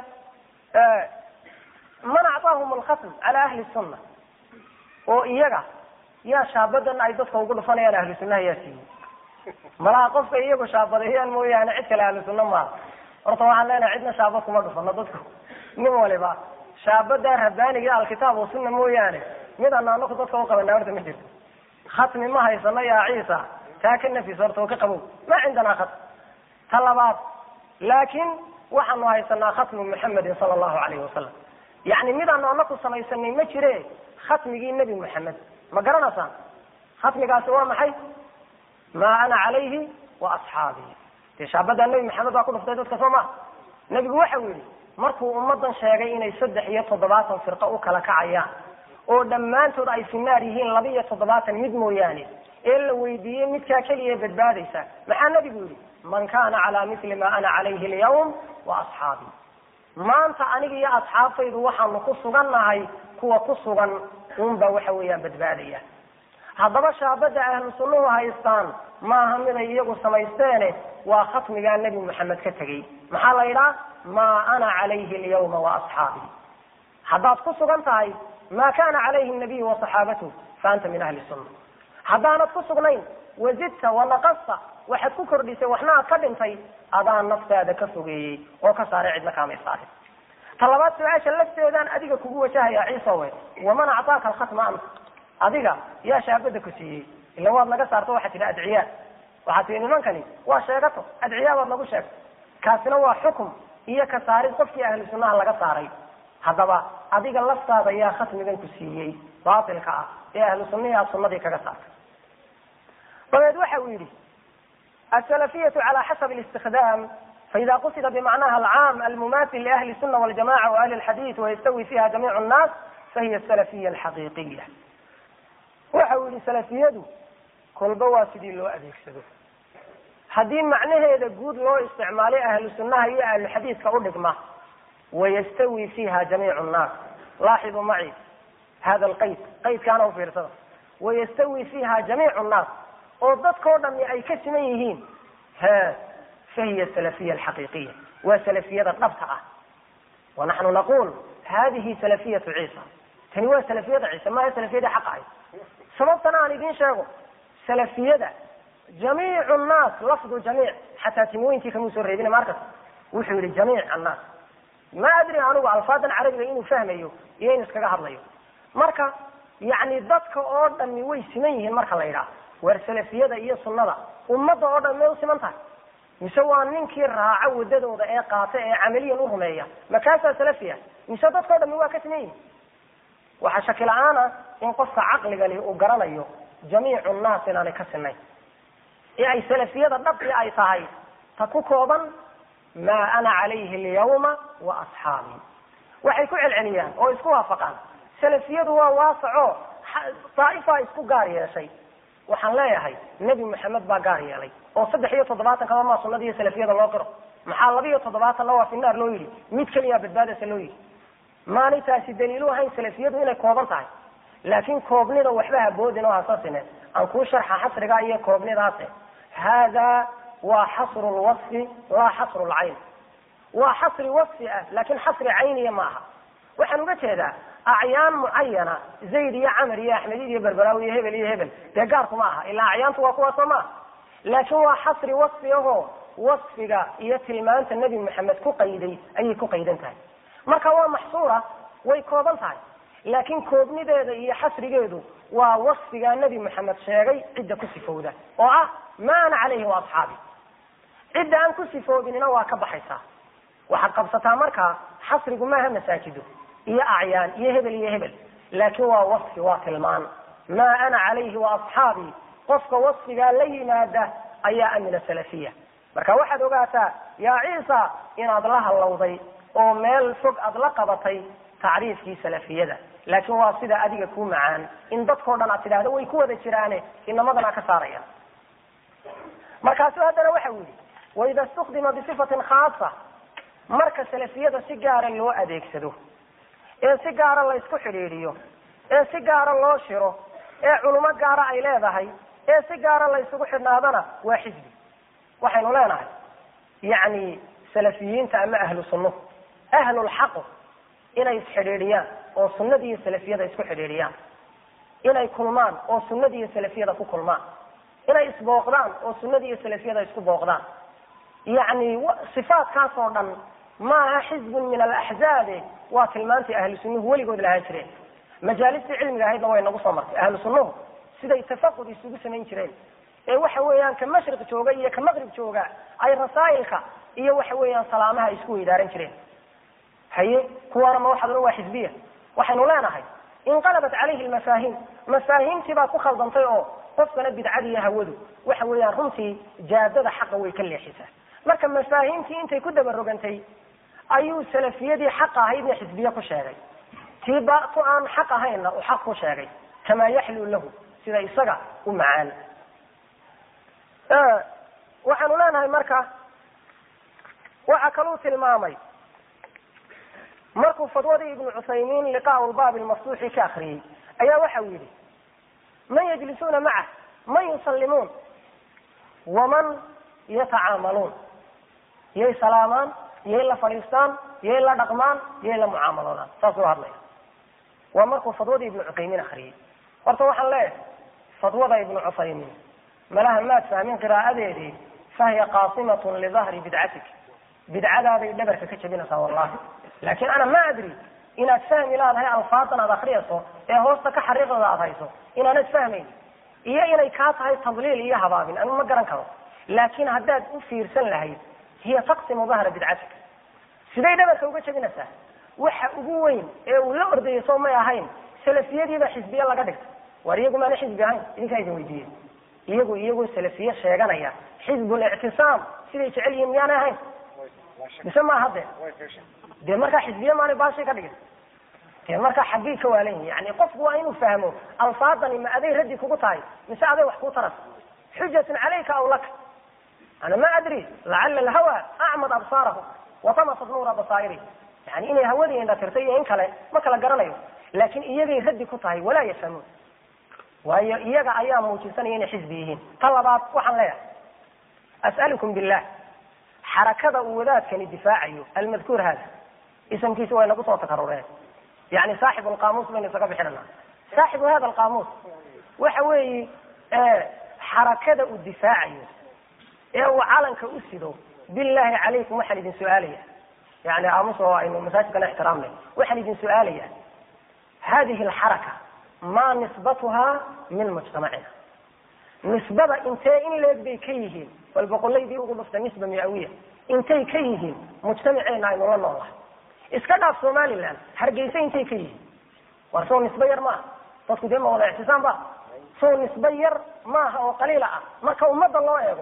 man acطaahum alkhatm cala ahli sunna oo iyaga yaa shaabadan ay dadka ugu dhufanayaan ahlu sunnaha yaa siiyey malaha qofka iyagu shaabadeeyaan mooyaane cid kale ahlu sunna maaha horta waxaan leenahay cidna shaabad kuma dhufano dadku nin waliba shaabada rabbaaniga alkitaab wa sunna mooyaane mid ana anaku dadka uqabana horta ma jirto khatmi ma haysano yaa ciisa taa ka nafis horta oo ka qabow ma cindanaa khatm ta labaad laakiin waxaanu haysanaa khatmu muxamedin sala allahu alayhi wasalam yacni midaanu ana ku samaysanay ma jire khatmigii nebi moxamed ma garanaysaan khatmigaasi waa maxay maa ana calayhi wa asxaabii dee shaabadaa nebi maxamed baa ku dhuftay dadka soo maha nebigu waxau yidhi markuu ummadan sheegay inay saddex iyo toddobaatan firqo u kala kacayaan oo dhammaantood ay finaar yihiin laba iyo toddobaatan mid mooyaane ee la weydiiyey midkaa keliya badbaadaysa maxaa nebigu yidhi man kana calaa mili ma ana calayhi alyawm wa asxaabii maanta aniga iyo asxaabtaydu waxaanu ku sugannahay kuwa ku sugan unbaa waxa weeyaan badbaadaya haddaba shaabada ahlu sunnuhu haystaan maaha miday iyagu samaysteene waa khatmigaa nebi moxamed ka tegey maxaa la yidhaha maa ana calayhi alyawma wa asxaabii haddaad ku sugan tahay ma kana calayhi nabiyu wasaxaabatuh fa anta min ahli sunna haddaanad ku sugnayn wazidta wanaqasta waxaad ku kordhisay waxna aad ka dhintay adaa naftaada ka fogeeyey oo ka saaray cidna kaamay saarin ta labaad su-aasha lafteedaan adiga kugu wajahaya ciisowe waman actaaka alkhatma anta adiga yaa shaabada ku siiyey ila waad naga saarto waxaad tidhi adciyaa waxaad tihi nimankani waa sheegato adciyaa baad nagu sheegtay kaasina waa xukum iyo ka saarid qofkii ahlu sunnaha laga saaray haddaba adiga laftaada yaa khatmigan ku siiyey baatilka ah ee ahlu sunnihi aad sunnadii kaga saartay dabeed waxa uu yidhi asalafiyatu cala xasabi اlistikdam faida qusida bimacnaha alcaam almumathil liahli الsuna waljamaca waahli اlxadith wayastawi fiha jamiic الnas fahiya salafiya alxaqiiqiya waxa uu yihi salafiyadu kolba waa sidii loo adeegsado haddii macnaheeda guud loo isticmaalay ahlu sunnaha iyo ahlu xadiidka u dhigma wayastawi fiha jamiic nnaas laaxidu maci hada alqayd qaydkaana ufiirsada wayastawi fiha jamiic nnaas oo dadkao dhami ay ka siman yihiin he fahiya salafiya alxaqiiqiya waa salafiyada dhabta ah wanaxnu naqul hadihi salafiyatu ciisa tani waa salafiyada ciise maaha salafiyadii xaq ahayd sababtana aan idiin sheego salafiyada jamiicu nnaas lafdu jamiic xataa timooyinkii kamuu soo reebina markas wuxuu yihi jamiic annaas ma adri anigu alfaadan carabiga inuu fahmayo iyo inu iskaga hadlayo marka yani dadka oo dhami way siman yihiin marka la yidhaah waar salafiyada iyo sunnada ummadda oo dhan may u siman tahay mise waa ninkii raaca wadadooda ee qaata ee camaliyan u rumeeya makaasaa salafiya mise dadkao dhami waa ka siman yihin waxaa shaki la-aana in qofka caqligani uu garanayo jamiicu nnaas inaanay ka sinayn ee ay salafiyada dhabti ay tahay ta ku kooban maa ana calayhi alyawma wa asxaabii waxay ku celceliyaan oo isku waafaqaan salafiyadu waa waasaco daa'ifaa isku gaar yeeshay waxaan leeyahay nebi moxamed baa gaar yeelay oo saddex iyo toddobaatan kaba maa sunada iyo salafiyada loo qiro maxaa laba iyo toddobaatanna waa finaar loo yidhi mid keliyaa badbaadasa loo yidhi maanay taasi daliilu ahayn salafiyadu inay kooban tahay laakiin koobnida waxba haboodin oo hasasine aan kuu sharxa xasriga iyo koobnidaase hada waa xasru lwasfi laa xasru lcayn waa xasri wasfi ah laakin xasri cayniya ma aha waxaan uga jeedaa acyaan mucayana zayd iyo camar iyo axmedid iyo berberaawi iyo hebel iyo hebel dee gaarku ma aha ilaa acyaantu waa kuwaasoo maaha laakin waa xasri wasfi ahoo wasfiga iyo tilmaanta nebi moxamed ku qayday ayay ku qaydan tahay marka waa maxsuura way kooban tahay laakin koobnideeda iyo xasrigeedu waa wasfigaa nebi moxamed sheegay cidda ku sifowda oo ah ma ana calayhi wa asxaabi cidda aan ku sifoobinina waa ka baxaysaa waxaad qabsataa markaa xasrigu maaha masaajido iyo acyaan iyo hebel iyo hebel laakin waa wasfi waa tilmaan maa ana calayhi wa asxaabii qofka wasfigaa la yimaada ayaa amina salafiya marka waxaad ogaataa yaa ciisa inaad la hallowday oo meel fog aad la qabatay tacriifkii salafiyada laakin waa sida adiga ku macaan in dadkao dhan aad tidhahdo way ku wada jiraane inamadana ka saaraya markaasu haddana waxa u yihi waida istukdima bisifatin khaasa marka salafiyada si gaara loo adeegsado ee si gaara laysku xidhiidhiyo ee si gaara loo shiro ee culimo gaara ay leedahay ee si gaara laysugu xidhnaadana waa xisbi waxaynu leenahay yacni salafiyiinta ama ahlu sunnuhu ahlulxaqu inay isxidhiidhiyaan oo sunnadii iyo salafiyada isku xidhiidhiyaan inay kulmaan oo sunnadii iyo salafiyada ku kulmaan inay isbooqdaan oo sunnadii iyo salafiyada isku booqdaan yacni sifaatkaas oo dhan maaha xizbun min alaxzaabe waa tilmaantii ahlu sunnuhu weligood lahaan jireen majaalistii cilmiga ahaydna way nagu soo martay ahlu sunnuhu siday tafaqud isugu samayn jireen ee waxa weeyaan ka mashriq jooga iyo ka maqrib jooga ay rasaa'ilka iyo waxa weeyaan salaamaha isku weydaaran jireen haye kuwaana ma waxaad odhan waa xisbiya waxaynu leenahay inqalabat calayhi lmafaahiim mafaahiimtii baa ku khaldantay oo qofkana bidcada iyo hawadu waxa weeyaan runtii jaadada xaqa way ka leexisaa marka mafaahiimtii intay ku daba rogantay ayuu salafiyadii xaqa ahaydna xisbiye ku sheegay tii ba ku aan xaq ahaynna uu xaq ku sheegay kamaa yaxluu lahu sida isaga u macaan waxaanu leenahay marka waxa kaluu tilmaamay markuu fadwadii ibnu cuthaymiin liqaau lbaabi lmaftuuxi ka akriyey ayaa waxa uu yidhi man yajlisuuna macah man yusallimuun waman yatacaamaluun yay salaamaan yay la fadhiistaan yay la dhaqmaan yay la mucaamaloodaan saasuu hadlaya waa markuu fadwadii ibnu cuthaymiin akriyey horta waxaan leeyahay fadwada ibnu cuthaymiin malaha maad fahmin qiraa'adeedii fahiya qaasimatun lidahri bidcatik bidcadaaday dhabarka ka jabinaysaa wallahi laakin ana ma adri inaad fahmi laadahay alfaadan aad akriyayso ee hoosta ka xariiqdooda aad hayso inaanad fahmayn iyo inay kaa tahay tadliil iyo habaabin anu ma garan karo laakin haddaad u fiirsan lahayd hiya taqsimu dahra bidcatik siday dhabarka uga jabinaysaa waxa ugu weyn ee uu la ordayay soo may ahayn salafiyadiiba xisbiye laga dhigtay waar iyagu maana xisbi ahayn idinkaa idin weydiiyey iyagu iyagoo salafiye sheeganaya xizbulictisaam siday jecel yihiin miyaanay ahayn mise ma hadde dee markaa xisbiye maanay baashay ka dhigin dee markaa xaggay ka waalan yihin yani qofku waa inuu fahmo alfaadani ma aday raddi kugu tahay mise aday wax kuu taras xujatun calayka aw laka ana ma adri lacala alhawa acmad absaarahu watamasat nuura basaa'iri yani inay hawadii indhatirtay iyo in kale ma kala garanayo laakin iyagay raddi ku tahay walaa yafhamuun waayo iyaga ayaa muujisanaya inay xisbi yihiin ta labaad waxaan leeyahay as'alukum billah xarakada uu wadaadkani difaacayo almadkuur hada isamkiisa way nagu soo takarureen yani saaxibu alqaamuus baynu isaga bixinana saaxibu hada alqaamuus waxa weeyi xarakada uu difaacayo ee uu calanka u sido billahi calaykum waxaan idin su-aalaya yani aamus oo aynu masaajidkana ixtiraamnay waxaan idin su-aalaya hadihi alxaraka ma nisbatuha min mujtamacina nisbada intee in leeg bay ka yihiin bal boqolaydii ugu dhufta nisba miawiya intay ka yihiin mujtamaceena aynu la noolahay iska dhaaf somaliland hargeysa intay ka yihiin war sow nisbe yar maaha dadku dee ma wada ictisaam ba sow nisbe yar maaha oo qaliila ah marka ummadda loo eego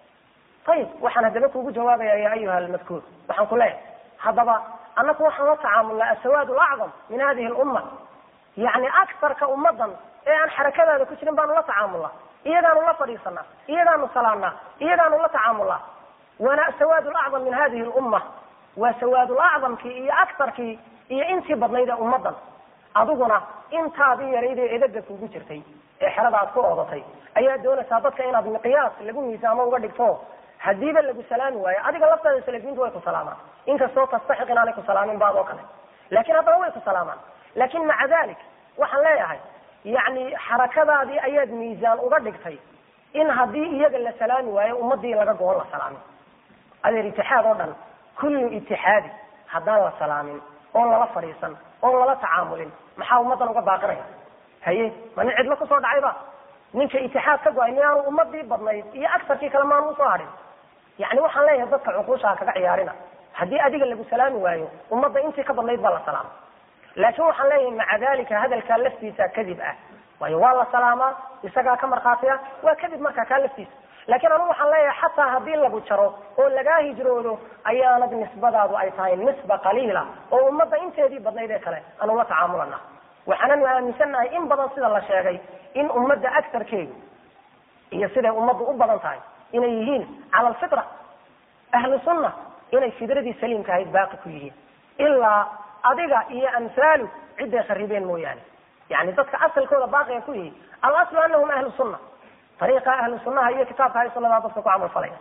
ayib waxaan haddaba kugu jawaabaya ya ayuha almadkuur waxaan ku leeyahay haddaba annaku waxaan la tacaamulnaa asawaad lacdam min hadihi lumma yani aktarka ummadan ee aan xarakadaada ku jirin baanu la tacaamulnaa iyagaanu la fadhiisanaa iyagaanu salaanaa iyagaanu la tacaamulnaa waana asawaad lacdam min hadihi lumma waa sawaad lacdamkii iyo aktarkii iyo intii badnayd ee ummadan adiguna intaadii yarayd ee edaga kugu jirtay ee xerada aad ku oodatay ayaa doonaysaa dadka inaad miqyaas lagu miisaamo uga dhigto hadiiba lagu salaami waayo adiga laftaada salafiintu way ku salaamaan inkastoo tastaxiq inaanay ku salaamin baad oo kale lakin haddana way ku salaamaan lakin maca dalik waxaan leeyahay yani xarakadaadii ayaad miisaan uga dhigtay in haddii iyaga la salaami waayo ummadii laga goon la salaamin adeer itixaad oo dhan kullu itixaadi haddaan la salaamin oon lala fadhiisan oon lala tacaamulin maxaa ummaddan uga baaqinaya haye ma nin cidlo kusoo dhacayba ninka itixaad ka go-ay miyaanu ummadii badnayd iyo agsarkii kale maanu usoo hadhin yani waxaan leeyahay dadka cuquusha kaga ciyaarina haddii adiga lagu salaami waayo ummadda intii ka badnayd baa la salaama laakin waxaan leeyahay maca dalika hadalkaa laftiisa kadib ah waayo waa la salaamaa isagaa ka markhaatiya waa kadib markaa kaa laftiisa lakin anigu waxaan leeyahay xataa haddii lagu jaro oo lagaa hijroodo ayaanad nisbadaadu ay tahay nisba qaliila oo ummadda inteedii badnayd ee kale aanu la tacaamulana waxaananu aaminsannahay in badan sida la sheegay in ummadda agsarkeedu iyo siday ummaddu u badan tahay inay yihiin cala alfitra ahlu sunna inay fidradii saliimka ahayd baaqi ku yihiin ilaa adiga iyo amhaalu ciday kharibeen mooyaane yani dadka asalkooda baaqiga ku yihi alaslu anahum ahlu sunna ariiqa ahlu sunnaha iyo kitaabka hay sunadaa dadka ku camal falaya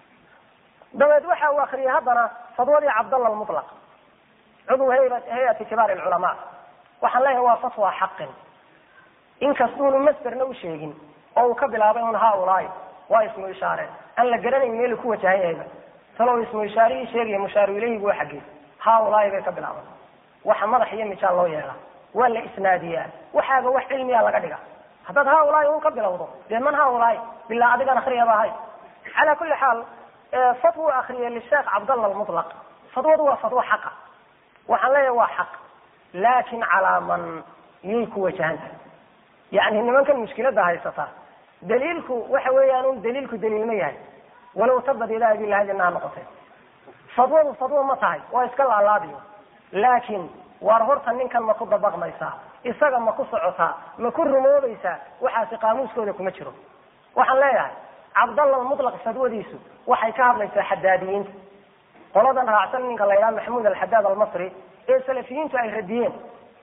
dabeed waxa uu akriyay haddana fadwadii cabdalla lmutlaq cudw hay-ati kibaar lculamaa waxaan leeyahay waa fatwa xaqin inkastuunu masderna u sheegin oo uu ka bilaabay un haulaai waa ismu ishaare aan la garanayn meelu ku wajahan yahayba talow ismu ishaarihii sheegaya mushaaru ilayhigu waa xaggey haulaai bay ka bilaaban waxa madax iyo mijaal loo yeelaa waa la isnaadiyaa waxaaga wax cilmiya laga dhiga haddaad haulaai un ka bilowdo dee man haulaai bilaa adigan akriyaba ahay cala kuli xaal fatwa akriyay lisheekh cabdallah almutlaq fatwadu waa fatwo xaqa waxaan leeyahay waa xaq laakin calaa man yay ku wajahan tahay yani nimankan mushkilada haysata daliilku waxa weeyaan un daliilku daliil ma yahay walow tabad ilaahi bilahadina ha noqotay fadwadu fadwo ma tahay waa iska laalaadiyo laakin waar horta ninkan ma ku dabaqmaysaa isaga ma ku socotaa ma ku rumoobaysaa waxaasi qaamuuskooda kuma jiro waxaan leeyahay cabdallah almutlaq fadwadiisu waxay ka hadlaysaa xadaadiyiinta qoladan raacsan ninka la yidhaha maxamuud alxadaad almasri ee salafiyiintu ay radiyeen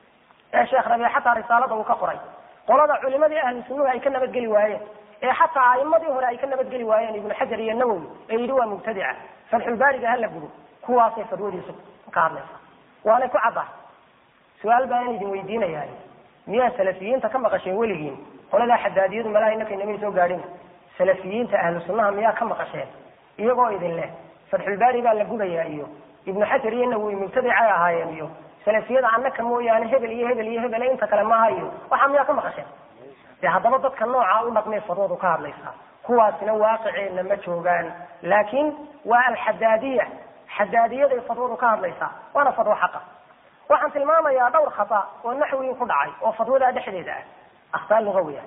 ee sheekh rabiic xataa risaalada uu ka qoray qolada culimadii ahlu sunnuhu ay ka nabadgeli waayeen ee xataa a'imadii hore ay ka nabadgeli waayeen ibnu xajar iyo nawowi ee yidhi waa mubtadica fatxulbaariga hala gudo kuwaasay fadwadiisu ka hadlaysaa waanay ku caddahay su-aal baan idin weydiinayaa miyaa salafiyiinta ka maqasheen weligiin qoladaa xadaadiyadu malaha inaka inamay soo gaadhin salafiyiinta ahlu sunnaha miyaa ka maqasheen iyagoo idin leh fatxulbaari baa la gudayaa iyo ibnu xajar iyo nawowi mubtadicay ahaayeen iyo salafiyada annaka mooyaane hebel iyo hebel iyo hebel inta kale maaha iyo waxaa miyaa ka maqasheen dee haddaba dadka noocaa u dhaqmay fadwadu ka hadlaysaa kuwaasina waaqiceenna ma joogaan laakiin waa alxadaadiya xadaadiyaday fadwadu ka hadlaysaa waana fadwo xaqa waxaan tilmaamayaa dhowr khata oo naxwiin ku dhacay oo fadwadaa dhexdeeda ah akhtaar lugawiya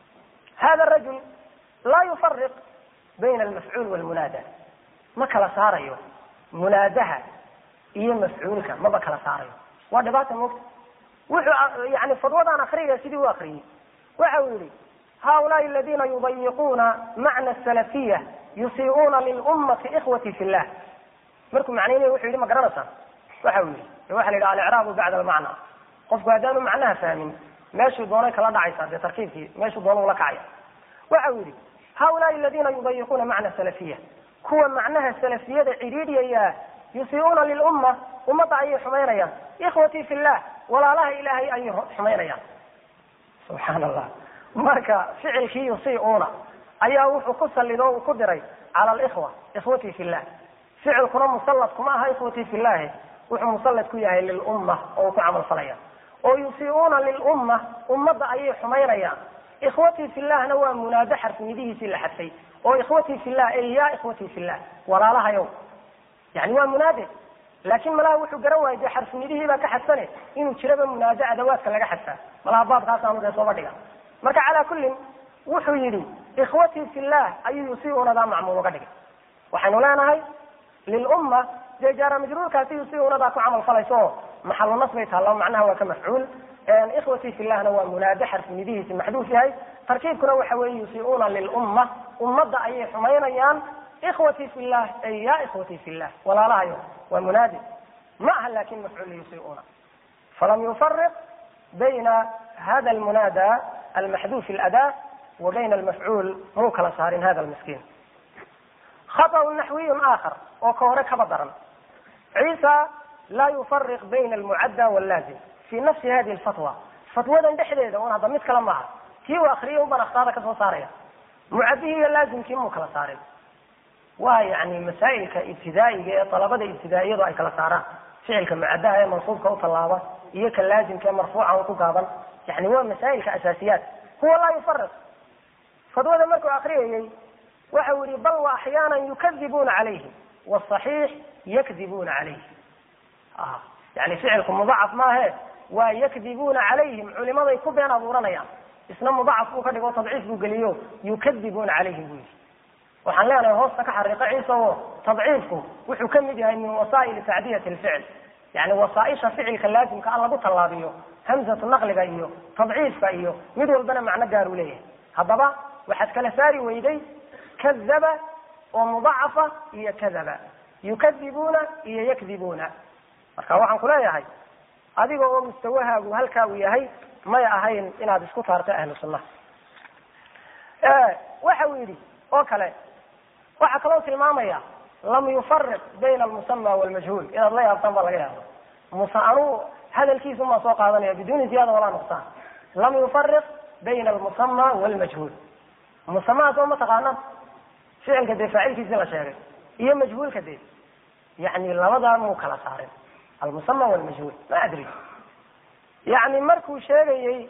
hada rajul laa yufariq bayna almafcuul walmunaada ma kala saarayo munaadaha iyo mafcuulka maba kala saarayo waa dhibaata moogta wuxuu yani fadwadaan akriyaya sidii u akriyey waxa uu yihi haulaai aladina yudayiquuna macna salafiya yusiiuuna lilummati ikhwati fi llah markuu macnaynaya wuxuu yihi ma garanaysaa waxa uu yihi waxa la yidhi alicraabu bacda almacna qofku haddaanu macnaha fahmin meeshuu doonay kala dhacaysaa dee tarkiibkii meeshuu doona ula kacaya waxa uu yihi haulaai aladina yudayiquuna macna salafiya kuwa macnaha salafiyada cidhiidhiyaya yusiiuuna lilumma ummadda ayay xumaynayaan ikhwatii fi llah walaalaha ilaahay ayay xumaynayaan subxaan allah marka ficilkii yusiiuuna ayaa wuxuu ku salido uu ku diray cala alikhwa ikhwatii fi llah ficilkuna musallad kuma aha ikhwatii fi llahi wuxuu musallad ku yahay lilumma oo uu ku camal falaya oo yusiiuuna lilumma ummadda ayay xumaynayaan ikhwatii fi llahna waa munaado xarfinidihiisii la xadfay oo ikhwatii fi llah ey ya ikhwatii fi llah walaalahayow yani waa munaade laakin malaha wuxuu garan waayay dee xarfinidihii baa ka xadfane inuu jiraba munaado adawaadka laga xadfaa malaha baabkaasaanu dee sooba dhiga marka calaa kullin wuxuu yidhi ikhwatii fi llah ayuu yusiiunadaa macmuul uga dhigay waxaynu leenahay lilumma dee jaara majruurkaasi yusiiunadaa ku camal falayso oo maxalu nas bay taalla macnaha waa ka mafcuul ikhwatii fi llahna waa munaado xarfinidihiisi maxduuf yahay tarkiibkuna waxa weeye yusiiuuna lilumma ummadda ayay xumaynayaan ikhwatii fi llah ay ya ikhwatii fi llah walaalahayo waa munaadi ma aha lakin mafcuul yusiiuuna falam yufariq bayna hada almunaada almaxduuf اlada wa bayna almafcuul muu kala saarin hada lmiskiin khaطأ naxwiy aakhar oo ka hore kaba daran ciisa laa yufariq bayna almucadda wاllaazim fi nafsi hadihi lfatwa fatwadan dhexdeeda un hadda mid kale maaha tii uu akriyay unbaan akhtaada kasoo saaraya mucadihii iyo laazimkii muu kala saarin waa yani masaa'ilka ibtidaa'iga ee dalabada ibtidaa'iyadu ay kala saaraan ficilka mucadaha ee mansuubka u tallaaba iyo ka laazimka ee marfuuca un ku gaaban yani waa masaa'ilka asaasiyaat huwa laa yufariq fadwada markuu akriyayey waxa uu yihi bal wa axyaanan yukadibuuna calayhi wsaxiix yakdibuuna calayhi yani ficilku mudacaf maahe waa yakdibuuna calayhim culimaday ku been abuuranayaan isna mudacaf buu ka dhigo tadciif buu geliyo yukadibuuna calayhim buu yihi waxaan leenahay hoosta ka xariiqo ciisa oo tadciifku wuxuu ka mid yahay min wasaa'ili tacdiyati lficil yani wasaaisha ficilka laazimka an lagu tallaabiyo hamzatu naqliga iyo tadciifka iyo mid walbana macno gaaruu leeyahay haddaba waxaad kala saari weyday kadaba oo mudacafa iyo kadaba yukadibuuna iyo yakdibuuna marka waxaan ku leeyahay adiga oo mustawahaagu halkaa uu yahay may ahayn inaad isku taarto ahlu sunnaha waxa uu yidhi oo kale waxaa kaloo tilmaamaya lam yufariq bayna almusama walmajhuul inaad la yaabtaan baa laga yaaba muse anuu hadalkiisu maa soo qaadanaya biduni ziyaada walaa nuqsaan lam yufariq bayna almusama walmajhuul musamaha soo ma taqaana ficilka dee faacilkiisi la sheegay iyo majhuulka dee yani labadaa muu kala saarin almusama walmajhuul ma adri yani markuu sheegayey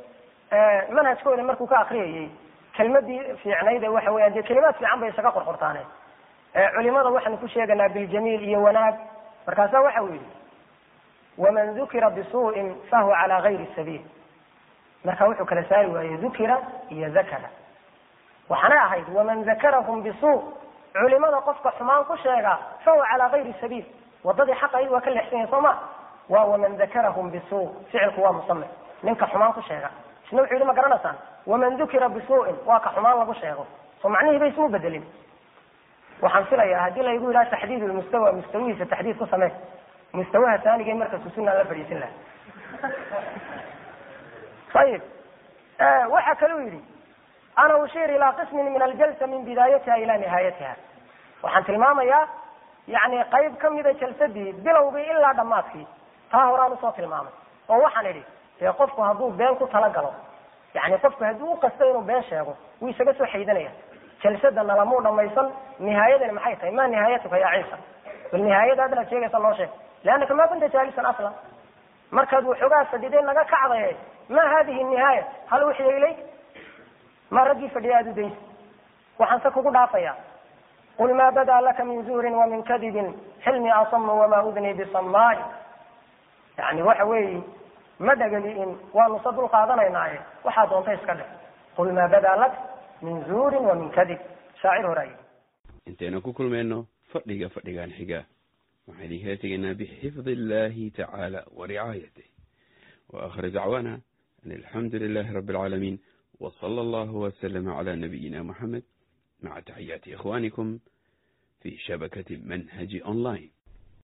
manhajkooda markuu ka akriyayey kelmadii fiicnayd ee waxa weeyaan dee kelimaad fiican bay isaga qorqortaaneen culimada waxaanu ku sheeganaa biljamiil iyo wanaag markaasa waxa uu yidhi waman dukira bisuu'in fahuwa calaa gayri sabiil marka wuxuu kala saari waayey dukira iyo dakara waxaanay ahayd waman dakarahum bisuu culimada qofka xumaan ku sheega fahuwa calaa gayri sabiil wadadii xaq ahayd waa ka leexsan yahay soo ma waa waman dakarahum bisuu ficilku waa musame ninka xumaan ku sheega isna wuxuu yihi ma garanaysaan waman dukira bisuu'in waa ka xumaan lagu sheego soo macnihii bay ismu bedelin waxaan filayaa haddii laygu yidhaha taxdiid lmustawa mustawihiisa taxdiid ku samee mustawaha taanigee markasu sunaan la fadhiisin laha ayib waxa kale u yidhi ana ushir ilaa qismin min aljalsa min bidaayatiha ila nihaayatiha waxaan tilmaamayaa yani qayb kamida jalsadii bilowgii ilaa dhammaadkii taa horaan usoo tilmaamay oo waxaan idhi dee qofku hadduu been ku talagalo yani qofku hadduu uqasto inuu been sheego wuu isaga soo xaydanaya jalsada nalamuu dhamaysan nihaayadani maxay tahay ma nihaayatuka ya ciisa bal nihaayada adnaad sheegaysa noo sheeg leannaka ma kunta jaalisan aslan markaad waxoogaa fadhiday naga kacdaye ma hadihi nihaaya hal uxiya ilayk ma raggii fadhiya aad u daysa waxaan se kugu dhaafaya qul ma badaa laka min zuurin wa min kadibin xilmi asamu wama udni bisamaai yani waxa weeyi ma dhagali'in waanu se dul qaadanaynaye waxaa doonta iska dheh qul ma badaa lak min zuurin wa min kadib shaacir horaay intaynu ku kulmayno fadhiga fadhigan xiga waxaan idinkala tegaynaa bixifdi illahi tacaala wa ricaayatih wa akhir dacwaana an alxamdu lilahi rabi alcaalamiin wa sala allahu waslama cala nabiyina moxamed maca taxiyaati ikhwanikum fi shabakati manhaji online